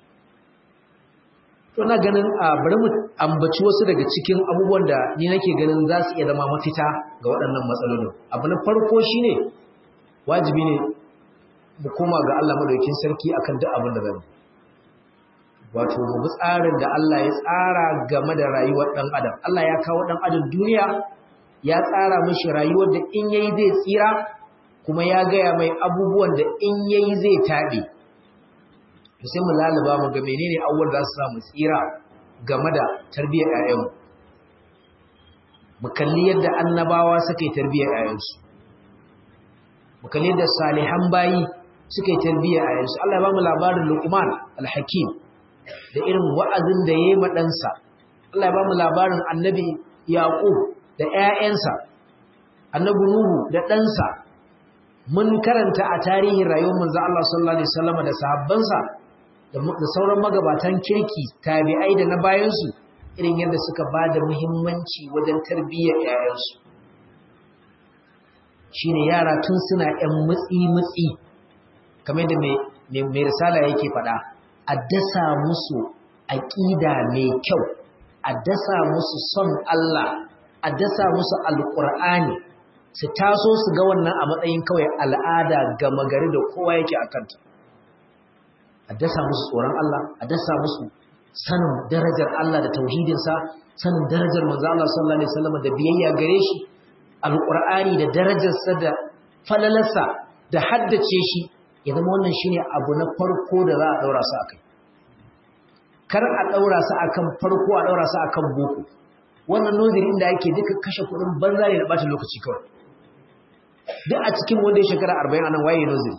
to na ganin a bari mu ambaci wasu daga cikin abubuwan da ni nake ganin za su iya zama mafita ga waɗannan matsalolin abu na farko shine wajibi ne mu koma ga Allah madaukakin sarki akan duk abin da zamu wato mu bi tsarin da Allah ya tsara game da rayuwar dan adam Allah ya kawo dan adam duniya ya tsara mishi rayuwar da in yayi zai tsira kuma ya gaya mai abubuwan da in yayi zai tabe to sai mu laluba mu ga menene abubuwan da za su sa mu tsira game da tarbiyyar ƴaƴanmu mu kalli yadda annabawa suka yi tarbiyyar ƴaƴansu mu kalli yadda salihan bayi suka yi tarbiyyar ƴaƴansu Allah ya ba mu labarin Luqman al-Hakim da irin wa'azin da yayi ma ɗansa Allah ya ba mu labarin Annabi Yaqub da ƴaƴansa Annabi Nuhu da ɗansa mun karanta a tarihin rayuwar manzo Allah sallallahu alaihi wasallam da sahabbansa da sauran magabatan kirki tabi'ai da na bayansu irin yadda suka ba da muhimmanci wajen tarbiyyar 'ya'yansu shi ne yara tun suna 'yan mutsi-mutsi kamar da mai risala yake faɗa a dasa musu aƙida mai kyau a dasa musu son Allah a dasa musu alƙur'ani su taso su ga wannan a matsayin kawai al'ada gama gari da kowa yake a kanta a dasa musu tsoron Allah a dasa musu sanin darajar Allah da tauhidinsa sanin darajar manzo Allah sallallahu alaihi wasallam da biyayya gare shi alqur'ani da darajarsa da falalarsa da haddace shi ya zama wannan shine abu na farko da za a daura su akai kar a daura su akan farko a daura su akan boko wannan noziri inda yake duka kashe kuɗin banza ne da bata lokaci kawai duk a cikin wanda ya shekara 40 anan waye noziri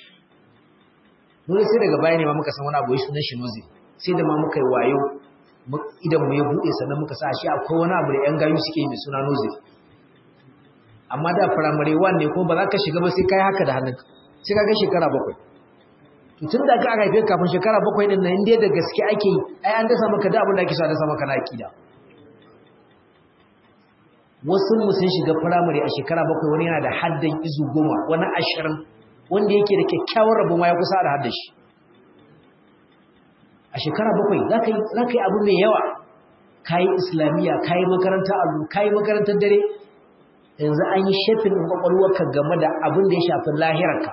mun sai daga baya ne ma muka san wani abu ya sunan shi noziri sai da ma muka yi wayo idan mu ya buɗe sannan muka sa shi akwai wani abu da 'yan gayu suke yi mai suna nozir amma da firamare wan ne ko ba za ka shiga ba sai ka yi haka da hannunka sai ka ga shekara bakwai tun da aka haife kafin shekara bakwai din nan inda da gaske ake yi ai an dasa maka da abin da ake so a dasa maka na akida wasu mu sun shiga firamare a shekara bakwai wani yana da haddan izu goma wani ashirin wanda yake da kyakkyawar rabo ma ya kusa da haddashi a shekara bakwai za ka yi abu mai yawa ka yi islamiyya ka yi makaranta abu ka yi makarantar dare yanzu an yi shafin kwakwalwarka game da abin da ya shafi lahirarka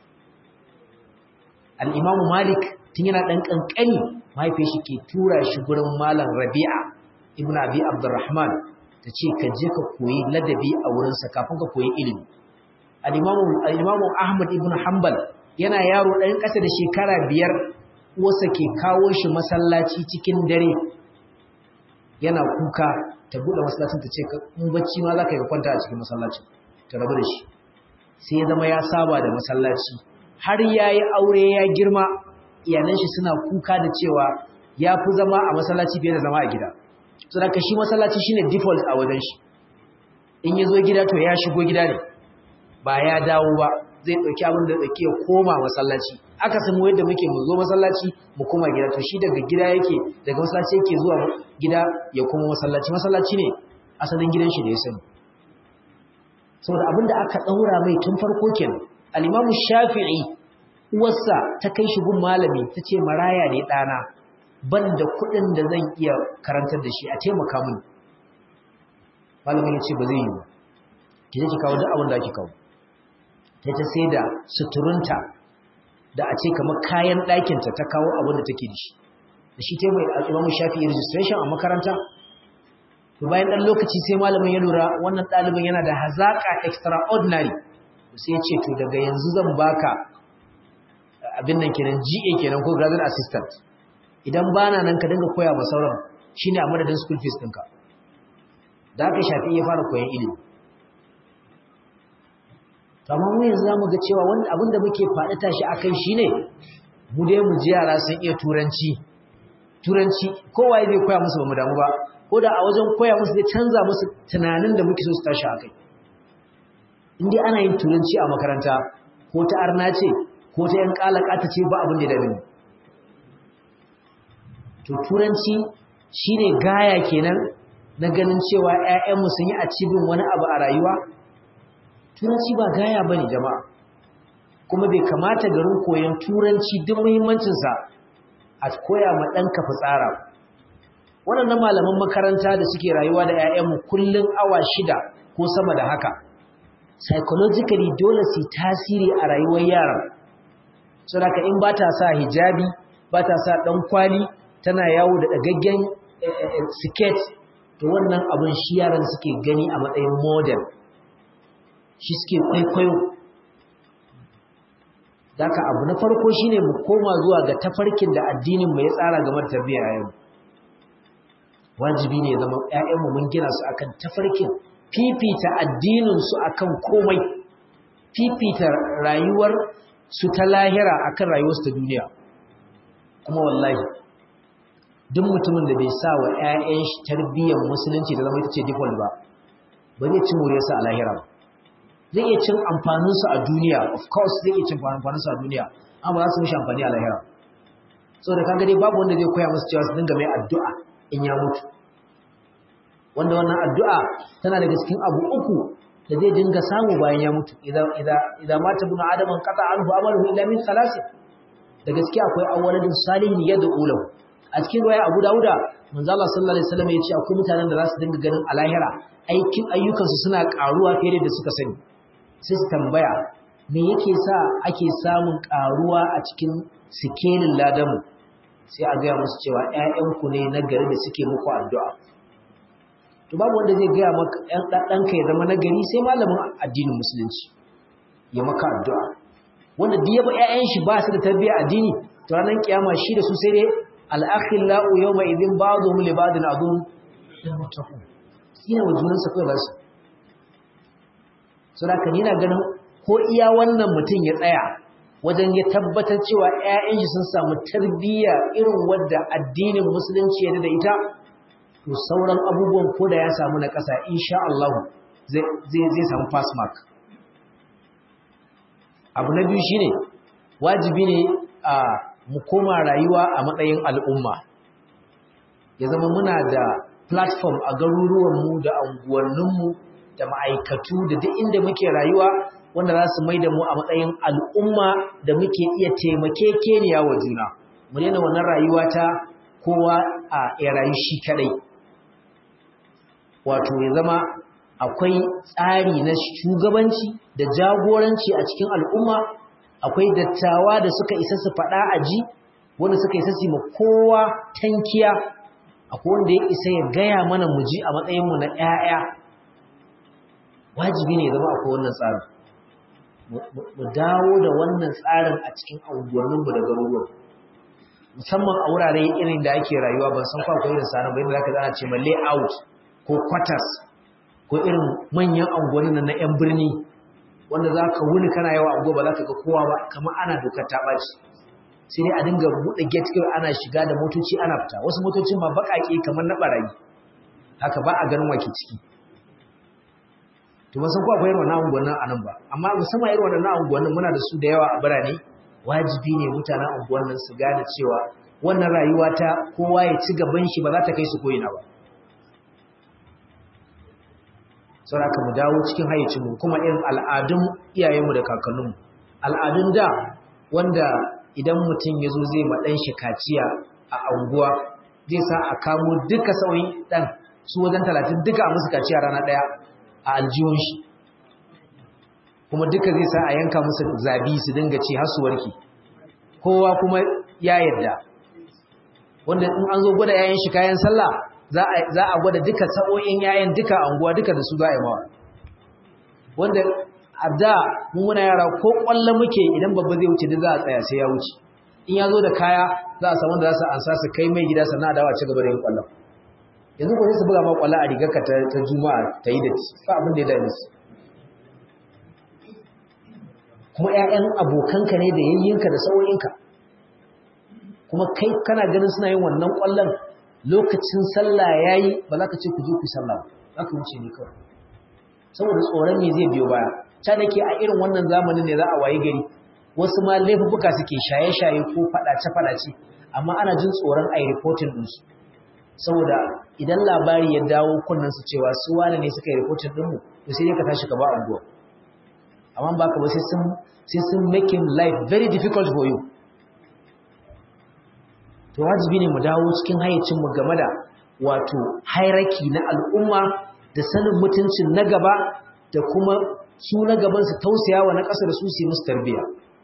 al'imamu malik tun yana ɗan ƙanƙani mahaifin shi ke tura shi gurin malam rabi'a ibn abi abdurrahman ta ce ka je ka koyi ladabi a wurinsa kafin ka koyi ilimi al'imamu ahmad ibn hanbal yana yaro ɗan ƙasa da shekara biyar wasa ke kawo shi masallaci cikin dare yana kuka ta buɗe masallacin ta ce in bacci ma za ka yi kwanta a cikin masallacin ta rabu da shi sai ya zama ya saba da masallaci har yayi aure ya girma iyalan shi suna kuka da cewa ya fi zama a masallaci fiye da zama a gida saboda shi masallaci shine default a wajen shi in ya zo gida to ya shigo gida ne ba ya dawo ba zai ɗauki abin da ɗauki ya koma masallaci aka samu yadda muke mu zo masallaci mu koma gida to shi daga gida yake daga masallaci yake zuwa gida ya koma masallaci masallaci ne asalin gidan shi da ya sani saboda abin da aka ɗaura mai tun farko kenan al-imamu shafi'i uwarsa ta kai shi gun malami ta ce maraya ne ɗana ban da kuɗin da zan iya karantar da shi a taimaka mini malamin ya ce ba zai yi ba ki je ki kawo duk abin da ake kawo ta ta sai da suturunta da a ce kamar kayan ɗakinta ta kawo abin da take da shi da shi ta mai al'imamu shafi registration a makaranta to bayan ɗan lokaci sai malamin ya lura wannan ɗalibin yana da hazaƙa extraordinary sai ya ce to daga yanzu zan baka abin nan kenan GA kenan ko graduate assistant idan bana nan ka dinga koya ma sauran shine a madadin school fees ɗinka da aka shafi ya fara koyan ilimi amma mu yanzu zamu ga cewa wani abin da muke faɗi tashi akai shine mu dai mu ji yara sun iya turanci turanci kowa zai koya musu ba mu damu ba ko da a wajen koya musu zai canza musu tunanin da muke so su tashi akai in dai ana yin turanci a makaranta ko ta arna ce ko ta yan kalakata ce ba abin da ya dame to turanci shine gaya kenan na ganin cewa ƴaƴanmu sun yi cibin wani abu a rayuwa turanci ba gaya bane jama'a kuma bai kamata garin koyon turanci duk muhimmancin sa a koya ma ɗanka fitsara waɗannan malaman makaranta da suke rayuwa da ƴaƴanmu kullun awa shida ko sama da haka psychologically dole su tasiri a rayuwar yaran saboda in ba ta sa hijabi ba ta sa ɗan kwali tana yawo da ɗagaggen siket to wannan abin shi yaran suke gani a matsayin model shi suke kwaikwayo daga abu na farko shine mu koma zuwa ga tafarkin da addinin mu ya tsara game da tarbiyyar yayin wajibi ne zama ƴaƴanmu mun gina su akan tafarkin fifita addinin su akan komai fifita rayuwar su ta lahira akan rayuwar su ta duniya kuma wallahi duk mutumin da bai sa wa ƴaƴan shi tarbiyyar musulunci da zama ita ce default ba ba zai ci moriyarsa a lahira ba zai iya cin amfaninsu a duniya of course zai iya cin amfaninsu a duniya amma za su mishi amfani a lahira so da kaga dai babu wanda zai koya musu cewa su dinga mai addu'a in ya mutu wanda wannan addu'a tana daga cikin abu uku da zai dinga samu bayan ya mutu idan idan idan mata bin adam qata anhu amaluhu illa min thalath da gaskiya akwai awwaladin salihin yad'u lahu a cikin riwaya Abu Dawuda manzo Allah sallallahu alaihi wasallam ya ce akwai mutanen da za su dinga ganin a lahira aikin ayyukansu suna karuwa fiye da suka sani sai su tambaya me yake sa ake samun karuwa a cikin sikelin ladamu sai a gaya musu cewa ƴaƴanku ne na gari da suke muku addu'a to babu wanda zai gaya maka ɗan ɗanka ya zama nagari sai malamin addinin musulunci ya maka addu'a wanda duk yaba ƴaƴan shi ba su da tarbiyya addini to ranar kiyama shi da su sai dai al-akhillau yawma idhin ba'dhum li ba'din adun yattaqun yana wa junansa kawai za su saboda yana ganin ko iya wannan mutum ya tsaya wajen ya tabbatar cewa ƴaƴan shi sun samu tarbiyya irin wadda addinin musulunci ya da ita to sauran abubuwan ko da ya samu na ƙasa insha Allah zai zai samu pass mark abu na biyu shine wajibi ne a mu koma rayuwa a matsayin al'umma ya zama muna da platform a garuruwanmu da anguwanninmu da ma'aikatu da duk inda muke rayuwa wanda za su maida mu a matsayin al'umma da muke iya taimakekeniya wa juna mu daina wannan rayuwa ta kowa a ya rayu shi kadai wato ya zama akwai tsari na shugabanci da jagoranci a cikin al'umma akwai dattawa da suka isa su faɗa a ji wanda suka isa su ma kowa tankiya akwai wanda ya isa ya gaya mana mu ji a matsayinmu na ‘ya'ya wajibi ne zama akwai wannan tsarin mu dawo da wannan tsarin a cikin unguwanninmu da garuruwan musamman a wurare irin da ake rayuwa ban san kwa akwai irin sanar bayan da za ka zana ce ma layout ko quarters ko irin manyan unguwannin na ‘yan birni wanda za ka wuni kana yawa a ba za ka ga kowa ba kamar ana dokar ta ɓaci sai dai a dinga buɗe gate kawai ana shiga da motoci ana fita wasu motocin ma baƙaƙe kamar na ɓarayi haka ba a ganin wake ciki to ban san ko akwai irin wannan unguwannin a nan ba amma musamman irin wannan unguwannin muna da su da yawa a birane wajibi ne mutanen unguwannin su gane cewa wannan rayuwa ta kowa ya ci gaban shi ba za ta kai su koyina ba saboda haka mu dawo cikin hayyacinmu kuma irin al'adun iyayenmu da kakanninmu al'adun da wanda idan mutum ya zo zai maɗan shi kaciya a anguwa zai sa a kamo duka sauyin ɗan su wajen talatin duka a musu kaciya rana ɗaya a aljihun shi kuma duka zai sa a yanka musu zabi su dinga ci har su warke kowa kuma ya yadda wanda in an zo gwada yayin shi kayan sallah za a gwada duka sa'o'in yayin duka anguwa duka da su za a yi mawa wanda a da muna yara ko kwallo muke idan babba zai wuce duk za a tsaya sai ya wuce in ya zo da kaya za a samu da za su ansa su kai mai gida sannan a dawa ci gaba da yin kwallon yanzu ko sai su buga ma kwallo a rigarka ta juma'a ta yi da ci fa abin da ya dame su kuma 'ya'yan abokanka ne da yayyinka da sau'inka kuma kai kana ganin suna yin wannan kwallon lokacin sallah yayi ba za ka ce ku je ku sallah ba za ka wuce ne kawai saboda tsoron me zai biyo baya ta nake a irin wannan zamanin ne za a wayi gari wasu ma laifuka suke shaye-shaye ko fadace-fadace amma ana jin tsoron a yi reporting ɗinsu saboda idan labari ya dawo kunnen su cewa su wane ne suka yi reporting ɗinmu to sai dai ka tashi ka ba anguwa amma ba ka ba sai sun sai sun making life very difficult for you to wajibi ne mu dawo cikin hayyacinmu game da wato hierarchy na al'umma da sanin mutuncin na gaba da kuma su na gaban su tausaya wa na ƙasa da su su musu tarbiyya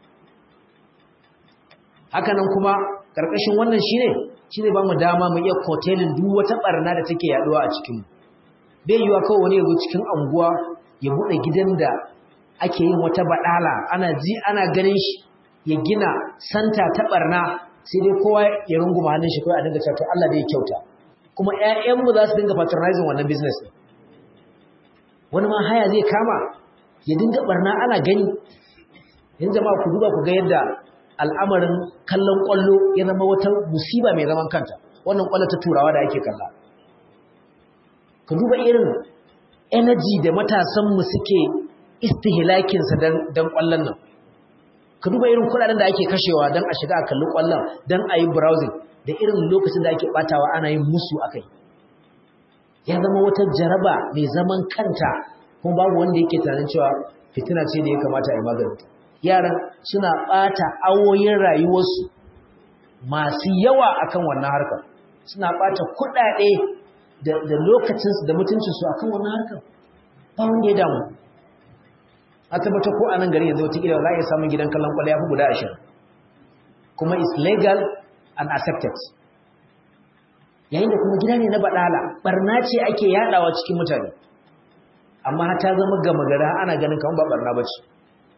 hakanan kuma ƙarƙashin wannan shine shine ba mu dama mu iya kotelin duk wata barna da take yaduwa a cikin bai yiwa kawai wani ya zo cikin anguwa ya buɗe gidan da ake yin wata baɗala ana ji ana ganin shi ya gina santa ta barna sai dai kowa ya runguma hannun shi kawai a dinga cewa Allah da ya kyauta kuma ƴaƴanmu za su dinga patronizing wannan business din wani ma haya zai kama ya dinga barna ana gani yanzu jama'a ku duba ku ga yadda al'amarin kallon kwallo ya zama wata musiba mai zaman kanta wannan kwallo ta turawa da ake kalla ka duba irin energy da matasanmu suke istihlakinsa don kwallon nan ka duba irin kudaden da ake kashewa don a shiga a kalli kwallon don a yi browsing da irin lokacin da ake batawa ana yin musu a kai ya zama wata jaraba mai zaman kanta kuma babu wanda yake tunanin cewa fitina ce da ya kamata a yi maganinta yaran suna bata awoyin rayuwarsu masu yawa akan wannan harkar suna bata kudade da lokacinsu da mutuncinsu akan wannan harkar ba wanda ya damu a tabbata ko a nan gari yanzu wata za a iya samun gidan kallon kwallo ya fi guda ashirin kuma is legal and accepted yayin da kuma gida ne na baɗala barna ce ake yaɗawa cikin mutane amma ta zama gama gara ana ganin kamar ba barna ba ce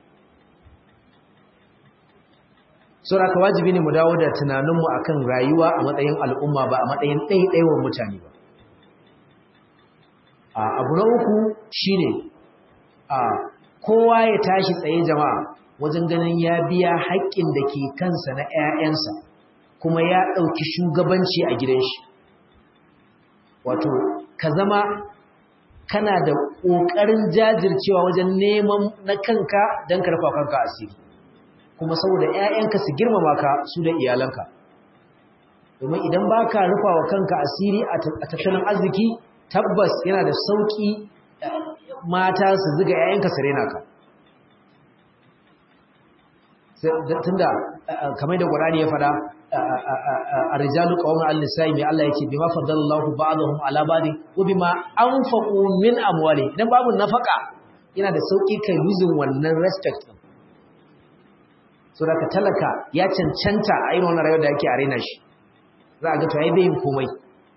saura ka wajibi ne mu dawo da tunaninmu akan rayuwa a matsayin al'umma ba a matsayin ɗaiɗaiwar mutane ba abu na uku shine a kowa ya tashi tsaye jama'a wajen ganin ya biya haƙƙin da ke kansa na 'ya'yansa kuma ya ɗauki shugabanci a gidan shi wato ka zama kana da ƙoƙarin jajircewa wajen neman na kanka don karfa kanka asiri kuma saboda 'ya'yanka su girmama ka su da iyalanka domin idan ba ka rufa wa kanka asiri a tattalin arziki tabbas yana da sauƙi mata su ziga 'ya'yanka su rena ka tunda kamar da Qur'ani ya fada ar-rijalu qawmun al-nisa'i mai Allah yake bima faddalallahu ba'dahum ala ba'di wa bima anfaqu min amwali idan babu nafaka yana da sauki kai losing wannan respect din so da ka talaka ya cancanta a irin wannan rayuwar da yake arena shi za a ga to ai bai yin komai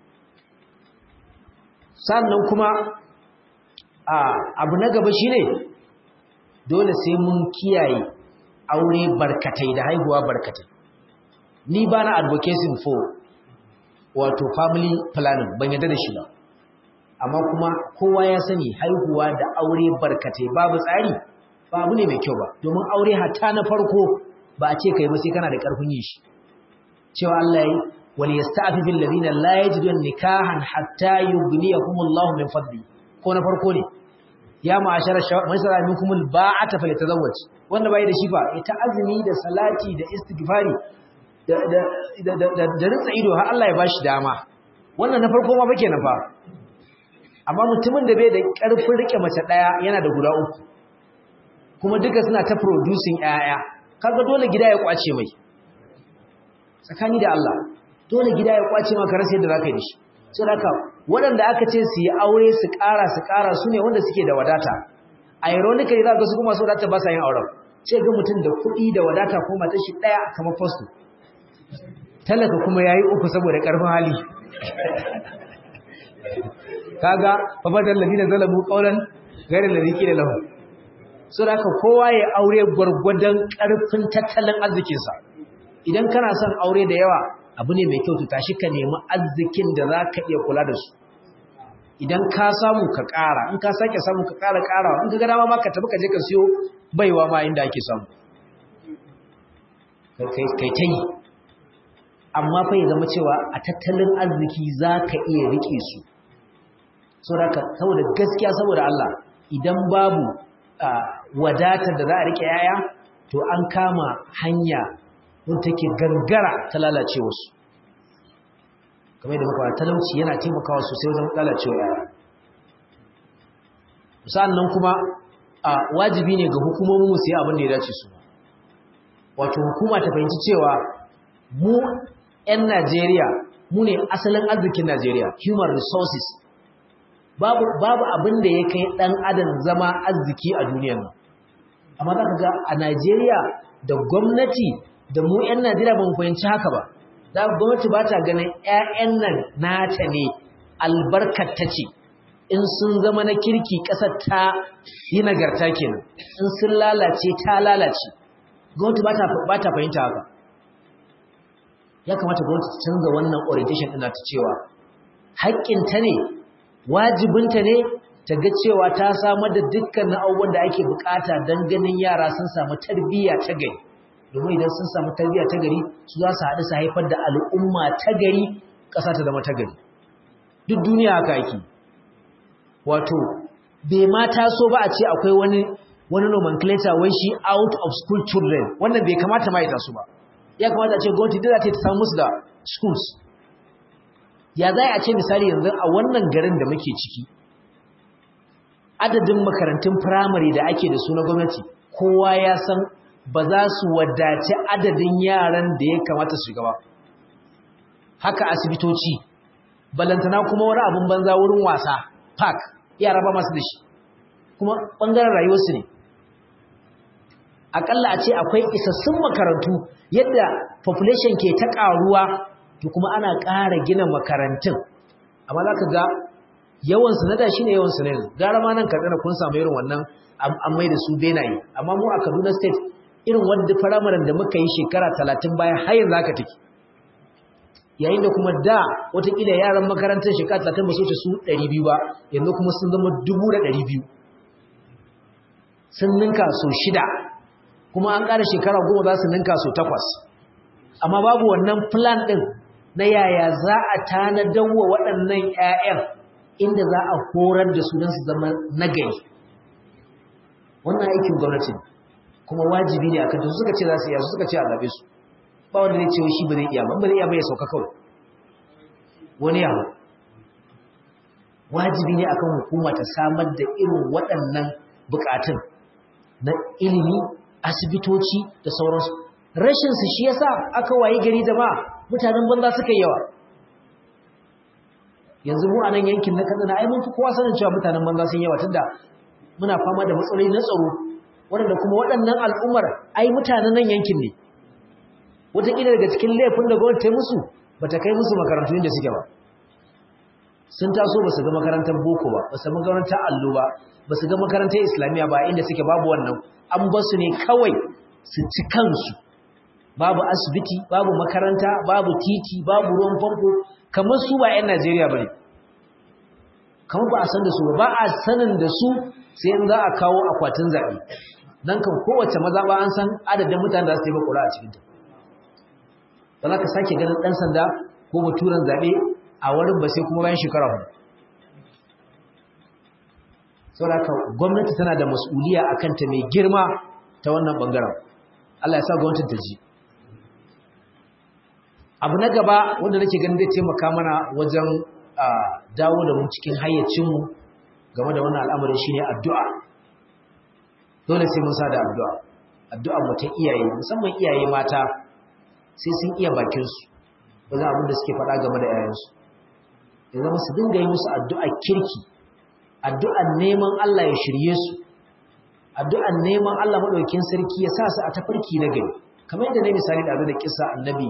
sannan kuma abu na gaba shine dole sai mun kiyaye aure barkatai da haihuwa barkatai ni ba na advocating for wato family planning ban yadda da shi ba amma kuma kowa ya sani haihuwa da aure barkatai babu tsari ba abu ne mai kyau ba domin aure hatta na farko ba a ce kai ba sai kana da karfin yin shi cewa Allah yi wal yasta'fifu alladhina la yajidun nikahan hatta yughniyahumullahu min fadli ko na farko ne ya ma'ashara man sara minkum alba'ata falyatazawwaj wanda bai da shi fa ita azumi da salati da istighfari da da da da da rinsa ido har Allah ya bashi dama wannan na farko ma bake na fa amma mutumin da bai da karfin rike mace daya yana da guda uku kuma duka suna ta producing yaya kaga dole gida ya kwace mai tsakani da Allah dole gida ya kwace maka rasa yadda zaka yi shi sai haka waɗanda aka ce su yi aure su ƙara su ƙara su ne wanda suke da wadata ironically za ga su kuma su wadata ba sa yin auren sai ga mutum da kuɗi da wadata ko mata shi ɗaya kamar fasto talaka kuma ya yi uku saboda ƙarfin hali kaga fafadar ladina zalamu ƙaunar gairar da ziki da lahu so da kowa ya aure gwargwadon ƙarfin tattalin arzikinsa idan kana son aure da yawa abu ne mai kyau to tashi ka nemi arzikin da za ka iya kula da su idan ka samu ka ƙara in ka sake samu ka ƙara ƙarawa in ka ga dama ma ka tafi ka je ka siyo baiwa ma inda ake samu kai ta yi amma fa ya zama cewa a tattalin arziki za ka iya riƙe su saboda gaskiya saboda Allah idan babu wadatar da za a riƙe yaya to an kama hanya wanda take gangara ta lalace wasu kamar da muka talauci yana taimakawa sosai wajen lalacewa yara sannan kuma a wajibi ne ga hukumomin mu sai abin da ya dace su wato hukuma ta fahimci cewa mu 'yan Najeriya mu ne asalin arzikin Najeriya human resources babu babu abin da ya kai dan adam zama arziki a duniyar nan amma za ka ga a Najeriya da gwamnati da mu 'yan Najeriya ba mu fahimci haka ba da gwamnati ba ta ganin 'ya'yan nan nata ne albarkar ta ce in sun zama na kirki ƙasar ta yi nagarta kenan in sun lalace ta lalace gwamnati ba ta fahimta haka ya kamata gwamnati ta canza wannan orientation ɗina ta cewa haƙƙinta ne wajibinta ne ta ga cewa ta samar da dukkanin abubuwan da ake bukata don ganin yara sun samu tarbiyya ta gari domin idan sun samu tarbiyya ta gari su za su haɗu su haifar da al'umma ta gari ƙasa ta zama ta gari duk duniya haka ake wato bai ma taso ba a ce akwai wani wani nomenclature wai shi out of school children wannan bai kamata ma ya taso ba ya kamata a ce gwamnati da za ta samu musu da schools ya za a ce misali yanzu a wannan garin da muke ciki adadin makarantun firamare da ake da su na gwamnati kowa ya san ba za su wadace adadin yaran da ya kamata su shiga ba haka asibitoci balantana kuma wani abin banza wurin wasa park yara ba masu da shi kuma ɓangaren rayuwarsu ne akalla a ce akwai isassun makarantu yadda population ke ta ƙaruwa to kuma ana ƙara gina makarantun amma za ka ga yawansu na da shi ne yawansu na yanzu gara ma nan katsina kun samu irin wannan an mai da su benaye amma mu a kaduna state irin wadda firamaren da muka yi shekara talatin bayan har yanzu haka take yayin da kuma da watakila yaran makarantar shekara talatin ba su wuce su ɗari biyu ba yanzu kuma sun zama dubu da ɗari biyu sun ninka so shida kuma an ƙara shekara goma za su ninka so takwas amma babu wannan plan ɗin na yaya za a tanadar wa waɗannan 'ya'yan inda za a horar da su don su zama nagari wannan aikin gwamnati kuma wajibi ne akan su suka ce za su iya su suka ce a zabe su ba wanda zai ce shi ba zai iya ba ba zai iya ba ya sauka kawai wani yawo wajibi ne akan hukuma ta samar da irin waɗannan bukatun na ilimi asibitoci da sauransu rashin su shi yasa aka wayi gari jama'a mutanen banza suka yawa yanzu mu a nan yankin na Katsina ai mun fi kowa sanin cewa mutanen banza sun yawa tunda muna fama da matsaloli na tsaro waɗanda kuma waɗannan al'ummar ai mutanen nan yankin ne wataƙila daga cikin laifin da gwamnati ta musu ba ta kai musu makarantu inda suke ba sun taso ba su ga makarantar boko ba ba su ga makarantar allo ba ba su ga makarantar islamiyya ba inda suke babu wannan an ba su ne kawai su ci kansu babu asibiti babu makaranta babu titi babu ruwan famfo kamar su ba 'yan najeriya ba ne kamar ba a san da su ba ba a sanin da su sai in za a kawo akwatin zaɓe nan kan kowace mazaɓa an san adadin mutane da su yi bakura a cikinta ba za ka sake ganin ɗan sanda ko baturen zaɓe a wurin ba sai kuma bayan shekara hudu saboda haka gwamnati tana da mas'uliya a kanta mai girma ta wannan ɓangaren Allah ya sa gwamnatin ta ji abu na gaba wanda nake ganin zai taimaka mana wajen dawo da mu cikin hayyacinmu game da wannan al'amarin shine addu'a dole sai mun sa da addu'a addu'a mu ta iyaye musamman iyaye mata sai sun iya bakin su wajen abin da suke faɗa game da yayansu ya zama su dinga yi musu addu'a kirki addu'an neman Allah ya shirye su addu'an neman Allah madaukakin sarki ya sa su a tafarki na gari kamar yadda na misali da da kissa annabi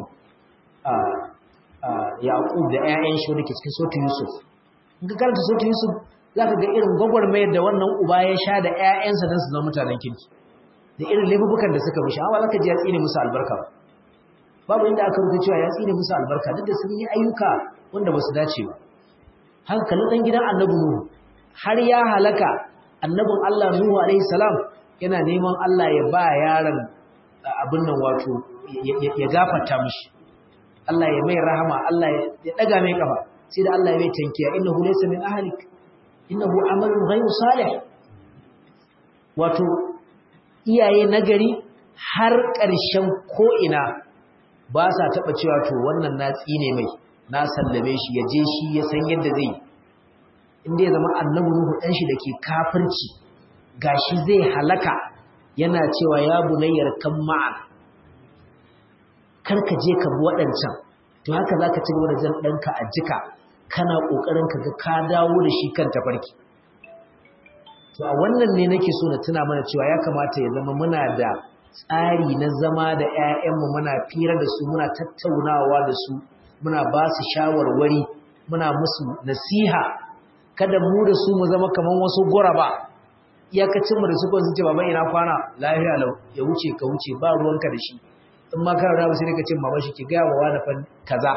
Yaqub da ƴaƴan shi wanda ke cikin sautin Yusuf in ka karanta sautin Yusuf za ka ga irin gwagwarmayar da wannan uba ya sha da ‘ya'yansa don su zama mutanen kirki da irin laifukan da suka mishi amma za ka ji ya tsine musu albarka ba babu inda aka rubuta cewa ya tsine musu albarka duk da sun yi ayyuka wanda ba su dace ba hankalin ɗan gidan annabi nuhu har ya halaka annabin allah nuhu alaihi salam yana neman allah ya ba yaron abin nan wato ya gafarta mishi allah ya mai rahama allah ya ɗaga mai kafa sai da allah ya mai tankiya innahu laysa min ahlik innahu amalun ghayru salih wato iyaye nagari har ƙarshen ko'ina ba sa taɓa cewa to wannan na tsine mai na sallame shi ya je shi ya san yadda zai inda ya zama annabi Nuhu ɗan shi da ke kafirci gashi zai halaka yana cewa ya bunayyar kan ma'an kar ka je ka bi waɗancan to haka za ka ci gaba da jan ɗanka a jika kana ƙoƙarin ka ga ka dawo da shi kan tafarki to a wannan ne nake so na tuna mana cewa ya kamata ya zama muna da tsari na zama da 'ya'yanmu muna fira da su muna tattaunawa da su muna ba su shawarwari muna musu nasiha kada mu da su mu zama kaman wasu guraba iyakacin mu da su sun ce baba ina kwana lafiya lau ya wuce ka wuce ba ruwanka da shi in ma kana da sai ka ce mama shi ki ga wa wani fan kaza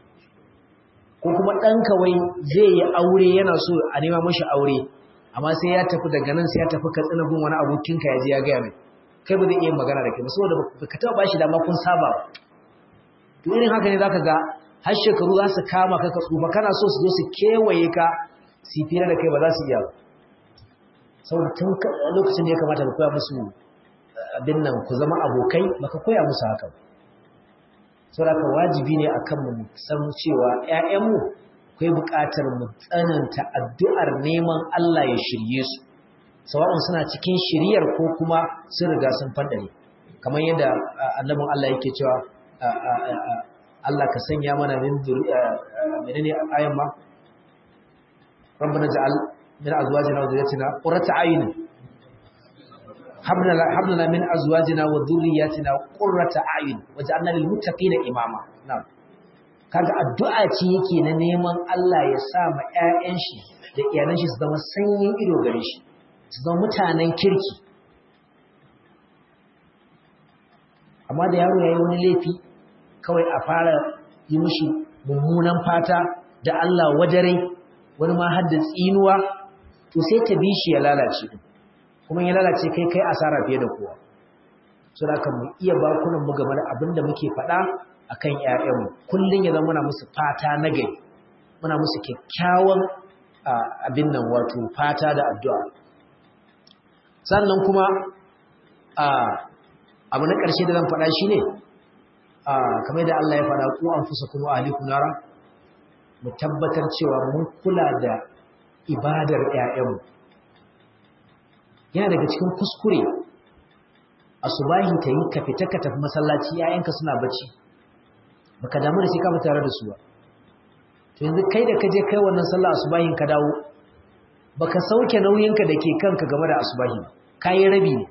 ko kuma ɗanka wai zai yi aure yana so a nema mashi aure amma sai ya tafi daga nan sai ya tafi katsina gun wani abokinka ya je ya gaya mai kai ba zai iya magana da kai ba saboda ka taɓa bashi dama kun saba to irin haka ne zaka ga har shekaru za su kama ka ka tsufa kana so su zo su kewaye ka su fira da kai ba za su iya ba saboda tun lokacin da ya kamata ka koya musu abin nan ku zama abokai baka koya musu haka ba saboda wajibi ne akan mu san cewa ƴaƴanmu akwai buƙatar mu tsananta addu'ar neman Allah ya shirye su sawa'un suna cikin shiriyar ko kuma sun riga sun fadare kamar yadda annabin Allah yake cewa Allah ka sanya mana min menene ayan ma rabbana ja'al min azwajina wa dhurriyyatina qurrata a'yun habna habna min azwajina wa dhurriyyatina qurrata a'yun waj'alna lil muttaqina imama na'am kaga addu'a ce yake na neman Allah ya sa ma ƴaƴan shi da iyalan shi su zama sanyin ido gare shi su zama mutanen kirki amma da yaro yayi wani laifi kawai a fara yi mishi mummunan fata da Allah wajare wani ma har da tsinuwa to sai ta bi shi ya lalace kuma ya lalace kai kai asara fiye da kowa so da kan mu iya bakunan mu game da abin da muke faɗa akan ƴaƴanmu kullun ya zama muna musu fata na gari muna musu kyakkyawan abin nan wato fata da addu'a sannan kuma abu na ƙarshe da zan faɗa shi ne kamar da Allah ya faɗa ku an fusa kuma ahlikum nara mu tabbatar cewa mun kula da ibadar ƴaƴanmu yana daga cikin kuskure asubahi ta yi ka fita ka tafi masallaci ƴaƴanka suna bacci baka damu da sai ka tare da su ba to yanzu kai da ka je kai wannan sallah asubahin ka dawo baka sauke nauyinka da ke kanka game da asubahi kayi rabi ne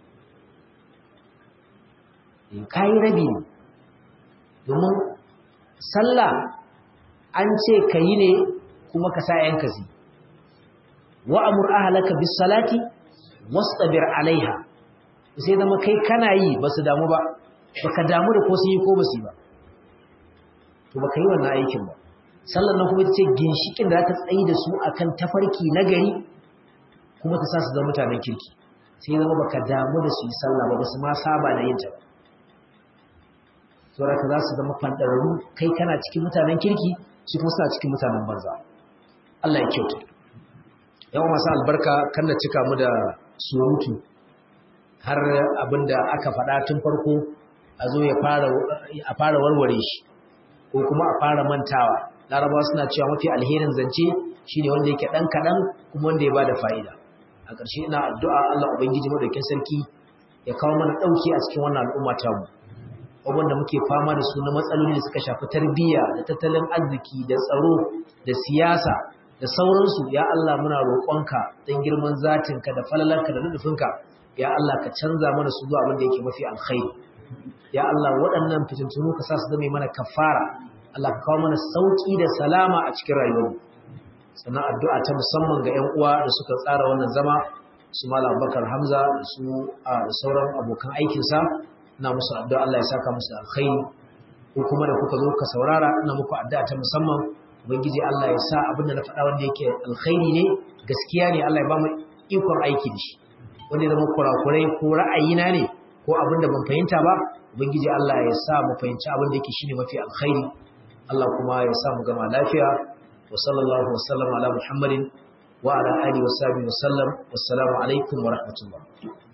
kayi rabi ne domin sallah an ce ka yi ne kuma ka sa yanka zi wa'amur ahalaka bis salati wastabir alaiha sai zama kai kana yi ba su damu ba baka damu da ko su yi ko ba su yi ba to baka yi wannan aikin ba sallan nan kuma ita ce ginshikin da za ta tsayi da su akan tafarki na gari kuma ta sa su zama mutanen kirki sai zama baka damu da su yi sallah ba ba su ma saba da yin ta ba saboda za su zama fandararru kai kana cikin mutanen kirki su kuma suna cikin mutanen banza Allah ya kyauta yawan masu albarka kan da cika mu da surutu har abinda aka faɗa tun farko a zo ya fara warware shi ko kuma a fara mantawa larabawa suna cewa mafi alherin zance shine wanda yake ɗan kaɗan kuma wanda ya ba da fa'ida a ƙarshe ina addu'a Allah Ubangiji madaukin sarki ya kawo mana ɗauki a cikin wannan al'umma tamu abubuwan da muke fama da su na matsaloli da suka shafi tarbiyya da tattalin arziki da tsaro da siyasa da sauransu ya Allah muna roƙonka don girman zatinka da falalarka da nufinka ya Allah ka canza mana su zuwa abin da yake mafi alkhairi ya Allah waɗannan fitintunu ka sa su zama mana kafara Allah ka kawo mana sauki da salama a cikin rayuwar sannan addu'a ta musamman ga ƴan uwa da suka tsara wannan zama su Malam Abubakar Hamza da su da sauran abokan aikinsa ina musu addu'a Allah ya saka musu alkhairi ko kuma da kuka zo ka saurara ina muku addu'a ta musamman ubangiji Allah ya sa abin da na faɗa wanda yake alkhairi ne gaskiya ne Allah ya ba mu ikon aiki da shi wanda ya zama kurakurai ko ra'ayina ne ko abin da ban fahimta ba ubangiji Allah ya sa mu fahimci abin da yake shine mafi alkhairi Allah kuma ya sa mu gama lafiya wa sallallahu wa sallam ala muhammadin wa ala alihi wa sahbihi wa sallam wassalamu alaikum wa rahmatullah